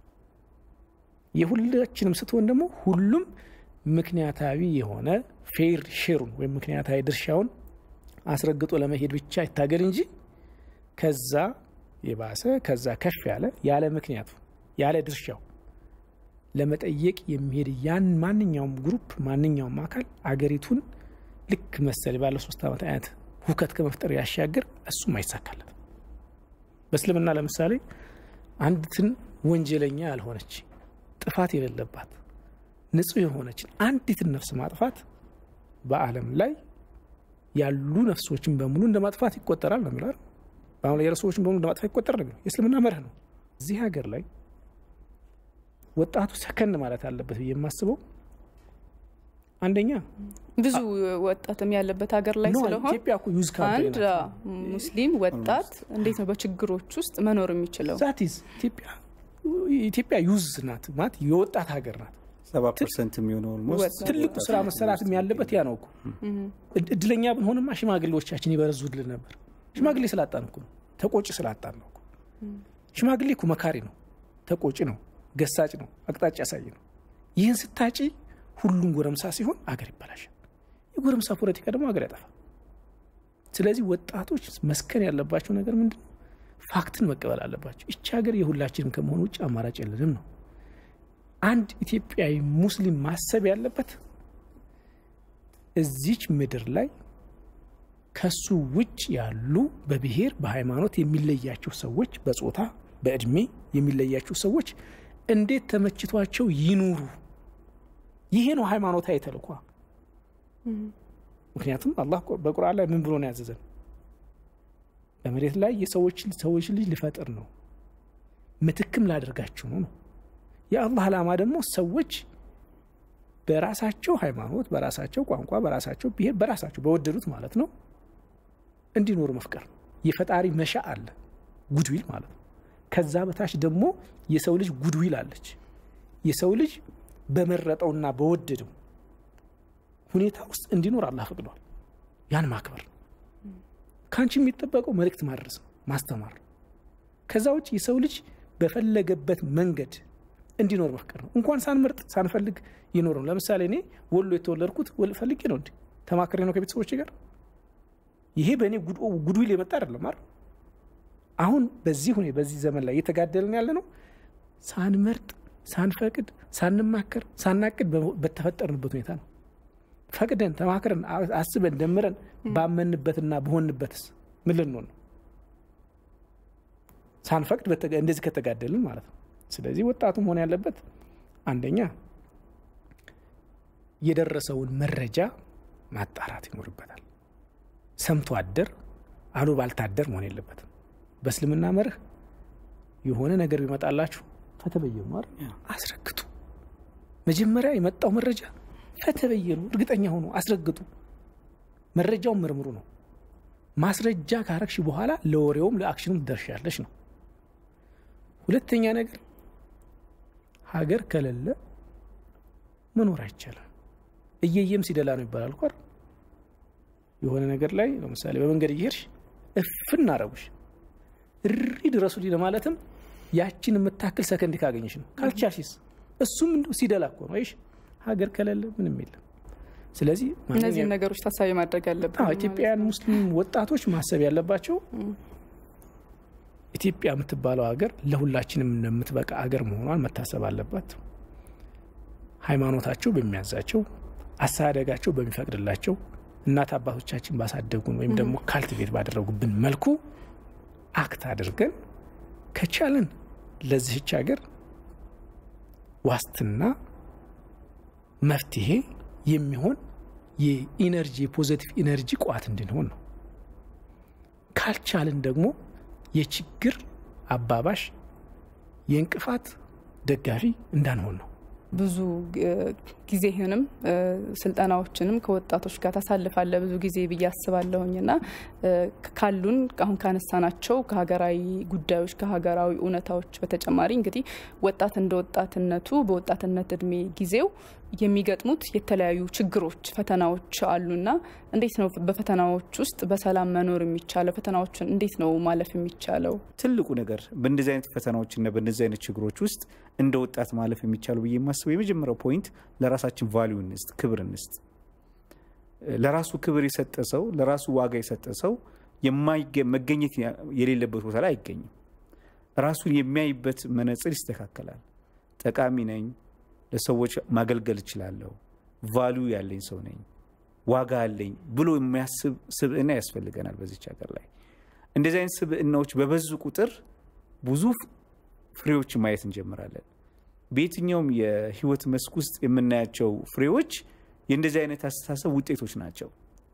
የሁላችንም ስትሆን ደግሞ ሁሉም ምክንያታዊ የሆነ ፌር ሼሩን ወይም ምክንያታዊ ድርሻውን አስረግጦ ለመሄድ ብቻ ይታገል እንጂ ከዛ የባሰ ከዛ ከፍ ያለ ያለ ምክንያቱ ያለ ድርሻው ለመጠየቅ የሚሄድ ያን ማንኛውም ግሩፕ ማንኛውም አካል አገሪቱን ልክ መሰል ባለ ሶስት ዓመት አይነት ሁከት ከመፍጠር ያሻገር እሱም አይሳካለት። በእስልምና ለምሳሌ አንዲትን ወንጀለኛ ያልሆነች ጥፋት የሌለባት ንጹሕ የሆነችን አንዲትን ነፍስ ማጥፋት በዓለም ላይ ያሉ ነፍሶችን በሙሉ እንደ ማጥፋት ይቆጠራል ነው የሚለው። በአሁን ላይ ያሉ ሰዎችን በሙሉ እንደ ማጥፋት ይቆጠራል ነው የሚለው የእስልምና መርህ ነው። እዚህ ሀገር ላይ ወጣቱ ሰከን ማለት አለበት ብዬ የማስበው አንደኛ ብዙ ወጣትም ያለበት ሀገር ላይ ኖ፣ ስለሆን ኢትዮጵያ እኮ ዩዝ ካምፕ አንድ ሙስሊም ወጣት እንዴት ነው በችግሮች ውስጥ መኖር የሚችለው? ዛቲዝ ኢትዮጵያ ኢትዮጵያ ዩዝ ናት ማለት የወጣት ሀገር ናት። ሰባ ፐርሰንት የሚሆነው ኦልሞስት ትልቁ ስራ መሰራትም ያለበት ያ ነው እኮ። እድ- እድለኛ ብንሆንማ ሽማግሌዎቻችን ይበረዙልን ነበር። ሽማግሌ ስላጣን እኮ ነው፣ ተቆጭ ስላጣን ነው እኮ። ሽማግሌ እኮ መካሪ ነው፣ ተቆጭ ነው፣ ገሳጭ ነው፣ አቅጣጫ ያሳይ ነው። ይህን ስታጪ ሁሉም ጎረምሳ ሲሆን አገር ይበላሻል። የጎረምሳ ፖለቲካ ደግሞ አገር ያጠፋል። ስለዚህ ወጣቶች መስከን ያለባቸው ነገር ምንድን ነው? ፋክትን መቀበል አለባቸው። ይቺ ሀገር የሁላችንም ከመሆኑ ውጭ አማራጭ የለንም ነው። አንድ ኢትዮጵያዊ ሙስሊም ማሰብ ያለበት እዚች ምድር ላይ ከሱ ውጭ ያሉ በብሔር በሃይማኖት የሚለያቸው ሰዎች፣ በጾታ በእድሜ የሚለያቸው ሰዎች እንዴት ተመችቷቸው ይኑሩ። ይሄ ነው ሃይማኖታዊ ተልኳ። ምክንያቱም አላህ በቁርአን ላይ ምን ብሎ ነው ያዘዘን? በመሬት ላይ የሰዎች ሰዎች ልጅ ልፈጥር ነው ምትክም ላደርጋችሁ ነው ነው የአላህ ዓላማ ደግሞ ሰዎች በራሳቸው ሃይማኖት፣ በራሳቸው ቋንቋ፣ በራሳቸው ብሔር፣ በራሳቸው በወደዱት ማለት ነው እንዲኖሩ መፍቀር ነው። የፈጣሪ መሻ አለ ጉድዊል ማለት ነው። ከዛ በታች ደግሞ የሰው ልጅ ጉድዊል አለች። የሰው ልጅ በመረጠውና በወደደው ሁኔታ ውስጥ እንዲኖር አላህ ፈቅዷል። ያን ማክበር ነው። ከአንቺ የሚጠበቀው መልእክት ማድረስ ነው፣ ማስተማር ነው። ከዛ ውጭ የሰው ልጅ በፈለገበት መንገድ እንዲኖር መፍቀር ነው። እንኳን ሳንመርጥ ሳንፈልግ ይኖር ነው። ለምሳሌ እኔ ወሎ የተወለድኩት ፈልጌ ነው እንዲ ተማክሬ ነው ከቤተሰቦች ጋር። ይሄ በእኔ ጉድዊል የመጣ አይደለም አይደል? አሁን በዚህ ሁኔ በዚህ ዘመን ላይ እየተጋደልን ያለ ነው ሳንመርጥ ሳንፈቅድ ሳንማከር ሳናቅድ በተፈጠርንበት ሁኔታ ነው። ፈቅደን ተማክረን አስበን ደምረን ባመንበትና በሆንበትስ ምን ልንሆን ነው? ሳንፈቅድ እንደዚህ ከተጋደልን ማለት ነው። ስለዚህ ወጣቱ መሆን ያለበት አንደኛ የደረሰውን መረጃ ማጣራት ይኖርበታል። ሰምቶ አደር አሉባልታ አደር መሆን የለበትም። በእስልምና መርህ የሆነ ነገር ቢመጣላችሁ ፈተበየኑ አይደል? አስረግጡ። መጀመሪያ የመጣው መረጃ ፈተበየኑ፣ እርግጠኛ ሆኑ፣ አስረግጡ። መረጃውን ምርምሩ ነው። ማስረጃ ካረግሽ በኋላ ለወሬውም ለአክሽኑም ትደርሻለሽ ነው። ሁለተኛ ነገር ሀገር ከሌለ መኖር አይቻልም። እየየም ሲደላ ነው ይባላል እኮ አይደል? የሆነ ነገር ላይ ለምሳሌ በመንገድ እየሄድሽ እፍን አረጉሽ እሪ ድረሱልኝ ለማለትም ያችን የምታክል ሰከንድ ካገኘሽ ነው። ካልቻልሽስ እሱም እንዲሁ ሲደላ እኮ ነው። አይሽ ሀገር ከሌለ ምንም የለም። ስለዚህ እነዚህን ነገሮች ታሳቢ ማድረግ ያለብን ኢትዮጵያውያን ሙስሊም ወጣቶች ማሰብ ያለባቸው ኢትዮጵያ የምትባለው ሀገር ለሁላችንም እንደምትበቃ ሀገር መሆኗን መታሰብ አለባት። ሃይማኖታቸው በሚያዛቸው አስተዳደጋቸው በሚፈቅድላቸው እናት አባቶቻችን ባሳደጉን ወይም ደግሞ ካልቲቬት ባደረጉብን መልኩ አክት አድርገን ከቻልን ለዚህች ሀገር ዋስትና መፍትሄ የሚሆን የኢነርጂ የፖዘቲቭ ኢነርጂ ቋት እንድንሆን ነው። ካልቻልን ደግሞ የችግር አባባሽ የእንቅፋት ደጋፊ እንዳንሆን ነው። ብዙ ጊዜህንም ስልጠናዎችንም ከወጣቶች ጋር ታሳልፋለህ ብዙ ጊዜ ብዬ አስባለሁኝ እና ካሉን አሁን ካነሳናቸው ከሀገራዊ ጉዳዮች ከሀገራዊ እውነታዎች በተጨማሪ እንግዲህ ወጣት እንደ ወጣትነቱ በወጣትነት እድሜ ጊዜው የሚገጥሙት የተለያዩ ችግሮች፣ ፈተናዎች አሉና እንዴት ነው በፈተናዎች ውስጥ በሰላም መኖር የሚቻለው? ፈተናዎችን እንዴት ነው ማለፍ የሚቻለው? ትልቁ ነገር በእንደዚህ አይነት ፈተናዎችና በእንደዚህ አይነት ችግሮች ውስጥ እንደ ወጣት ማለፍ የሚቻለው ብዬ የማስበው የመጀመሪያው ፖይንት ለራሳችን ቫሊዩ እንስጥ፣ ክብር እንስጥ። ለራሱ ክብር የሰጠ ሰው፣ ለራሱ ዋጋ የሰጠ ሰው መገኘት የሌለበት ቦታ ላይ አይገኝም። ራሱን የሚያይበት መነጽር ይስተካከላል። ጠቃሚ ነኝ፣ ለሰዎች ማገልገል እችላለሁ፣ ቫሊዩ ያለኝ ሰው ነኝ፣ ዋጋ አለኝ ብሎ የሚያስብ ስብዕና ያስፈልገናል በዚች ሀገር ላይ። እንደዚህ አይነት ስብዕናዎች በበዙ ቁጥር ብዙ ፍሬዎች ማየት እንጀምራለን። በየትኛውም የህይወት መስክ ውስጥ የምናያቸው ፍሬዎች የእንደዚህ አይነት አስተሳሰብ ውጤቶች ናቸው።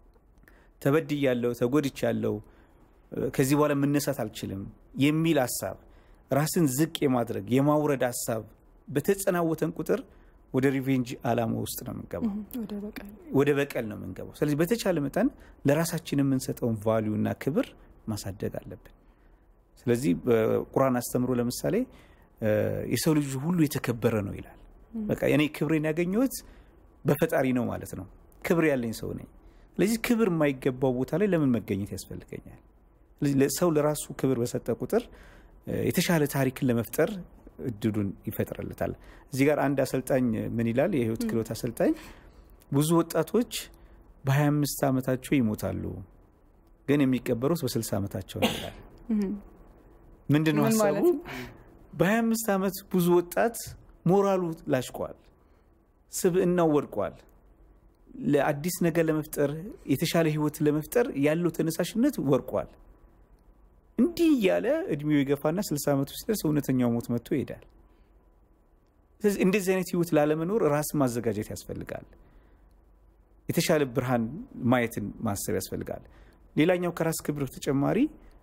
ተበድያለሁ፣ ተጎድቻለሁ፣ ከዚህ በኋላ መነሳት አልችልም የሚል ሀሳብ ራስን ዝቅ የማድረግ የማውረድ ሀሳብ በተጸናወተን ቁጥር ወደ ሪቬንጅ አላማ ውስጥ ነው የምንገባው፣ ወደ በቀል ነው የምንገባው። ስለዚህ በተቻለ መጠን ለራሳችን የምንሰጠውን ቫሊዩ እና ክብር ማሳደግ አለብን። ስለዚህ በቁርአን አስተምሮ ለምሳሌ የሰው ልጅ ሁሉ የተከበረ ነው ይላል። በቃ እኔ ክብሬን ያገኘሁት በፈጣሪ ነው ማለት ነው። ክብር ያለኝ ሰው ነኝ። ስለዚህ ክብር የማይገባው ቦታ ላይ ለምን መገኘት ያስፈልገኛል? ሰው ለራሱ ክብር በሰጠ ቁጥር የተሻለ ታሪክን ለመፍጠር እድሉን ይፈጥርለታል። እዚህ ጋር አንድ አሰልጣኝ ምን ይላል? የህይወት ክህሎት አሰልጣኝ ብዙ ወጣቶች በ25 ዓመታቸው ይሞታሉ፣ ግን የሚቀበሩት በ60 ዓመታቸው ነው ይላል። ምንድን ነው ሀሳቡ? በ25 ዓመት ብዙ ወጣት ሞራሉ ላሽቋል፣ ስብዕናው ወድቋል። ለአዲስ ነገር ለመፍጠር የተሻለ ህይወት ለመፍጠር ያለው ተነሳሽነት ወርቋል። እንዲህ እያለ እድሜው የገፋና ስልሳ ዓመቱ ሲደርስ እውነተኛው ሞት መጥቶ ይሄዳል። ስለዚህ እንደዚህ አይነት ህይወት ላለመኖር ራስን ማዘጋጀት ያስፈልጋል። የተሻለ ብርሃን ማየትን ማሰብ ያስፈልጋል። ሌላኛው ከራስ ክብር ተጨማሪ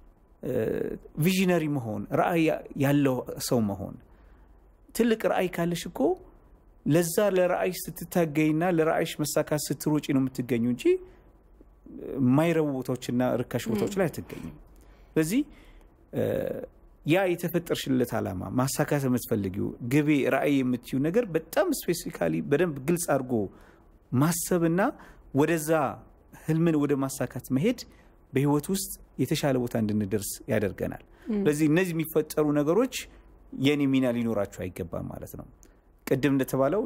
ቪዥነሪ መሆን፣ ራዕይ ያለው ሰው መሆን። ትልቅ ራዕይ ካለሽ እኮ ለዛ ለራዕይ ስትታገይና ለራዕይሽ መሳካት ስትሮጪ ነው የምትገኙ እንጂ የማይረቡ ቦታዎችና ርካሽ ቦታዎች ላይ አትገኝም። ስለዚህ ያ የተፈጠርሽለት ዓላማ ማሳካት የምትፈልጊው ግቤ ራዕይ የምትዩ ነገር በጣም ስፔሲፊካሊ በደንብ ግልጽ አድርጎ ማሰብና ወደዛ ህልምን ወደ ማሳካት መሄድ በህይወት ውስጥ የተሻለ ቦታ እንድንደርስ ያደርገናል። ስለዚህ እነዚህ የሚፈጠሩ ነገሮች የኔ ሚና ሊኖራቸው አይገባም ማለት ነው። ቅድም እንደተባለው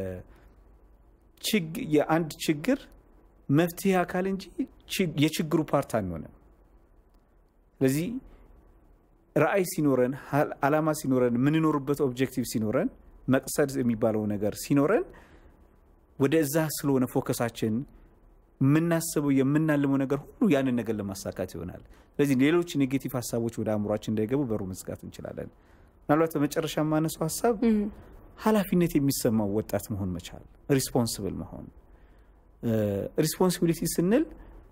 የአንድ ችግር መፍትሄ አካል እንጂ የችግሩ ፓርት አንሆንም። ስለዚህ ራዕይ ሲኖረን፣ ዓላማ ሲኖረን፣ የምንኖርበት ኦብጀክቲቭ ሲኖረን፣ መቅሰድ የሚባለው ነገር ሲኖረን ወደ እዛ ስለሆነ ፎከሳችን የምናስበው የምናልመው ነገር ሁሉ ያንን ነገር ለማሳካት ይሆናል። ስለዚህ ሌሎች ኔጌቲቭ ሀሳቦች ወደ አእምሯችን እንዳይገቡ በሩ መዝጋት እንችላለን። ምናልባት በመጨረሻ የማነሳው ሀሳብ ኃላፊነት የሚሰማው ወጣት መሆን መቻል፣ ሪስፖንስብል መሆን። ሪስፖንሲቢሊቲ ስንል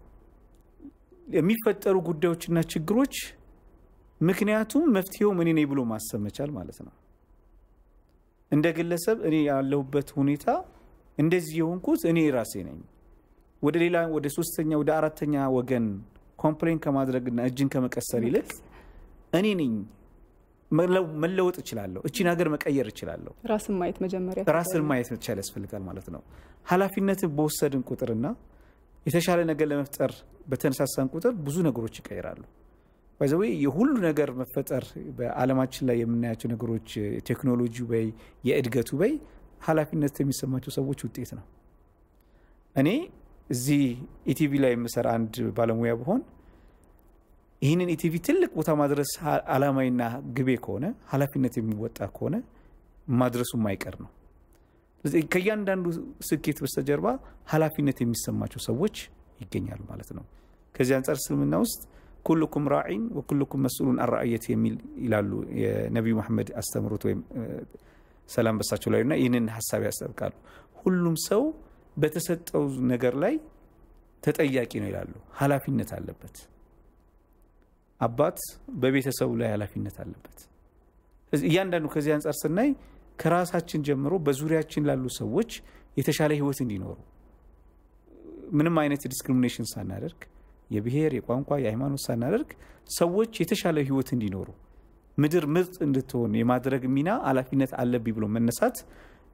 የሚፈጠሩ ጉዳዮችና ችግሮች ምክንያቱም መፍትሄውም እኔ ነኝ ብሎ ማሰብ መቻል ማለት ነው። እንደ ግለሰብ እኔ ያለሁበት ሁኔታ እንደዚህ የሆንኩት እኔ ራሴ ነኝ። ወደ ሌላ ወደ ሶስተኛ ወደ አራተኛ ወገን ኮምፕሌን ከማድረግና እጅን ከመቀሰር ይልቅ እኔ ነኝ መለወጥ እችላለሁ፣ እቺን ሀገር መቀየር እችላለሁ። ራስን ማየት መጀመሪያ ራስን ማየት መቻል ያስፈልጋል ማለት ነው። ኃላፊነትን በወሰድን ቁጥርና የተሻለ ነገር ለመፍጠር በተነሳሳን ቁጥር ብዙ ነገሮች ይቀይራሉ። ባይዘዌ የሁሉ ነገር መፈጠር በዓለማችን ላይ የምናያቸው ነገሮች ቴክኖሎጂ በይ የእድገቱ በይ ኃላፊነት የሚሰማቸው ሰዎች ውጤት ነው። እኔ እዚህ ኢቲቪ ላይ የምሰራ አንድ ባለሙያ ብሆን ይህንን ኢቲቪ ትልቅ ቦታ ማድረስ አላማዊና ግቤ ከሆነ ኃላፊነት የሚወጣ ከሆነ ማድረሱ የማይቀር ነው። ከእያንዳንዱ ስኬት በስተጀርባ ኃላፊነት የሚሰማቸው ሰዎች ይገኛሉ ማለት ነው። ከዚህ አንጻር እስልምና ውስጥ ኩልኩም ራዒን ወኩልኩም መስሉን አራእየት የሚል ይላሉ የነቢዩ መሐመድ አስተምሮት ወይም ሰላም በሳቸው ላይ እና ይህንን ሀሳብ ያስጠብቃሉ። ሁሉም ሰው በተሰጠው ነገር ላይ ተጠያቂ ነው ይላሉ። ኃላፊነት አለበት። አባት በቤተሰቡ ላይ ኃላፊነት አለበት። እያንዳንዱ ከዚህ አንጻር ስናይ ከራሳችን ጀምሮ በዙሪያችን ላሉ ሰዎች የተሻለ ህይወት እንዲኖሩ ምንም አይነት ዲስክሪሚኔሽን ሳናደርግ የብሔር፣ የቋንቋ፣ የሃይማኖት ሳናደርግ ሰዎች የተሻለ ህይወት እንዲኖሩ ምድር ምርጥ እንድትሆን የማድረግ ሚና ኃላፊነት አለብኝ ብሎ መነሳት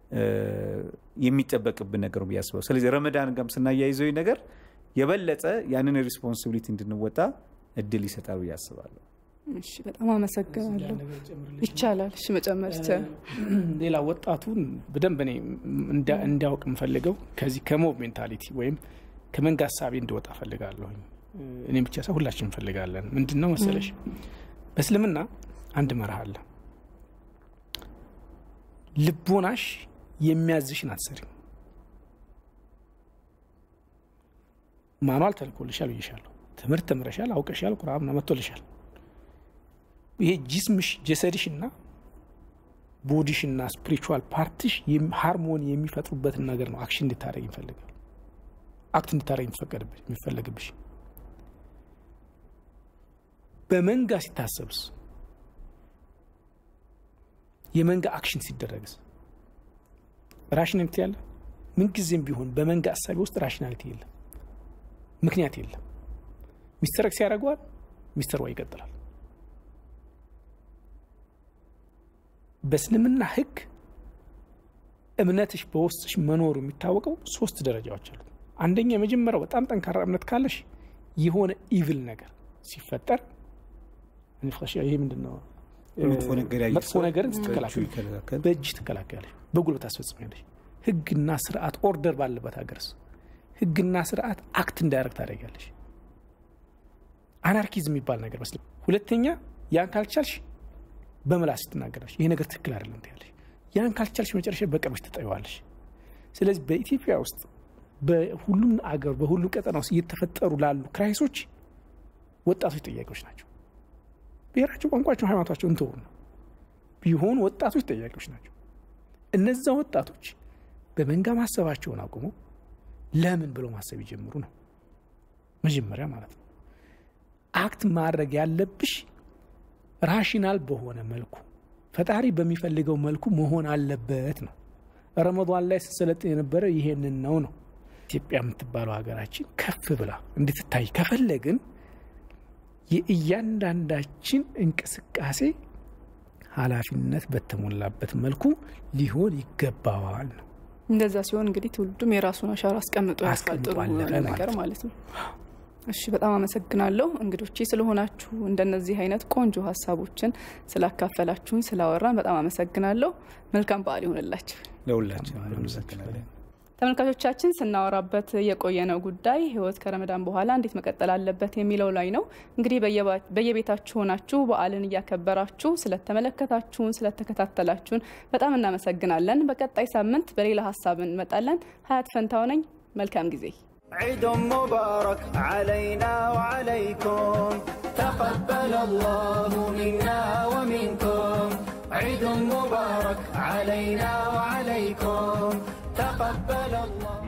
የሚጠበቅብን ነገር ብዬ አስበው። ስለዚህ ረመዳን ጋም ስናያይዘው ነገር የበለጠ ያንን ሪስፖንሲቢሊቲ እንድንወጣ እድል ይሰጣል ብዬ አስባለሁ። እሺ፣ በጣም አመሰግናለሁ። ይቻላል። እሺ፣ መጨመር ይቻላል። ሌላ ወጣቱን በደንብ እኔ እንዲያውቅ የምፈልገው ከዚህ ከሞብ ሜንታሊቲ ወይም ከመንጋ ሀሳቤ እንዲወጣ ፈልጋለሁኝ። እኔም ብቻ ሰው ሁላችን እንፈልጋለን። ምንድን ነው መሰለሽ በእስልምና አንድ መርህ አለ። ልቦናሽ የሚያዝሽን አትሰሪም። ማኗል ተልኮልሻል ብዬሻለሁ። ትምህርት ተምረሻል፣ አውቀሻል፣ ቁርአን መጥቶልሻል። ይሄ ጂስምሽ ጀሰድሽና ቦዲሽና ስፒሪቹዋል ፓርትሽ ሃርሞኒ የሚፈጥሩበትን ነገር ነው አክሽን እንድታደረግ ይፈልጋል። አክት እንድታደረግ የሚፈለግብሽ በመንጋ ሲታሰብስ የመንጋ አክሽን ሲደረግስ ራሽናሊቲ ያለ ምንጊዜም ቢሆን በመንጋ አሳቢ ውስጥ ራሽናሊቲ የለም፣ ምክንያት የለም። ሚስተር ኤክስ ያደርገዋል፣ ሚስተር ዋይ ይቀጥላል። በእስልምና ሕግ እምነትሽ በውስጥሽ መኖሩ የሚታወቀው ሶስት ደረጃዎች አሉት። አንደኛ የመጀመሪያው በጣም ጠንካራ እምነት ካለሽ የሆነ ኢቭል ነገር ሲፈጠር ይሄ ምንድን ነው መጥፎ ነገርን ስትከላከል በእጅ ትከላከያለሽ፣ በጉልበት ታስፈጽሚያለሽ። ህግና ስርዓት ኦርደር ባለበት ሀገርስ ህግና ስርዓት አክት እንዳያደርግ ታደርጊያለሽ። አናርኪዝም የሚባል ነገር መስል ሁለተኛ ያን ካልቻልሽ በምላስ ትናገራለሽ። ይሄ ነገር ትክክል አይደለም ትያለሽ። ያን ካልቻልሽ መጨረሻ በቀምሽ ትጠይዋለሽ። ስለዚህ በኢትዮጵያ ውስጥ በሁሉም አገር በሁሉም ቀጠና ውስጥ እየተፈጠሩ ላሉ ክራይሶች ወጣቶች ጠያቂዎች ናቸው። ብሔራቸው፣ ቋንቋቸው፣ ሃይማኖታቸው እንትሩ ነው ቢሆኑ ወጣቶች ጠያቂዎች ናቸው። እነዛ ወጣቶች በመንጋ ማሰባቸውን አቁመው ለምን ብለው ማሰብ ይጀምሩ ነው መጀመሪያ ማለት ነው። አክት ማድረግ ያለብሽ ራሽናል በሆነ መልኩ ፈጣሪ በሚፈልገው መልኩ መሆን አለበት ነው። ረመዷን ላይ ስሰለጥን የነበረ ይሄንን ነው ነው። ኢትዮጵያ የምትባለው ሀገራችን ከፍ ብላ እንድትታይ ከፈለግን የእያንዳንዳችን እንቅስቃሴ ኃላፊነት በተሞላበት መልኩ ሊሆን ይገባዋል ነው። እንደዛ ሲሆን እንግዲህ ትውልዱም የራሱን አሻራ አስቀምጦ ያስቀጥሩ ነገር ማለት ነው። እሺ በጣም አመሰግናለሁ እንግዶቼ ስለሆናችሁ እንደነዚህ አይነት ቆንጆ ሀሳቦችን ስላካፈላችሁኝ ስላወራን በጣም አመሰግናለሁ። መልካም በዓል ይሆንላችሁ ለሁላችን። አመሰግናለን። ተመልካቾቻችን ስናወራበት የቆየነው ጉዳይ ህይወት ከረመዳን በኋላ እንዴት መቀጠል አለበት የሚለው ላይ ነው። እንግዲህ በየቤታችሁ ሆናችሁ በዓልን እያከበራችሁ ስለተመለከታችሁን፣ ስለተከታተላችሁን በጣም እናመሰግናለን። በቀጣይ ሳምንት በሌላ ሀሳብ እንመጣለን። ሀያት ፈንታው ነኝ። መልካም ጊዜ። عيد مبارك علينا وعليكم تقبل الله منا ومنكم عيد مبارك علينا وعليكم تقبل الله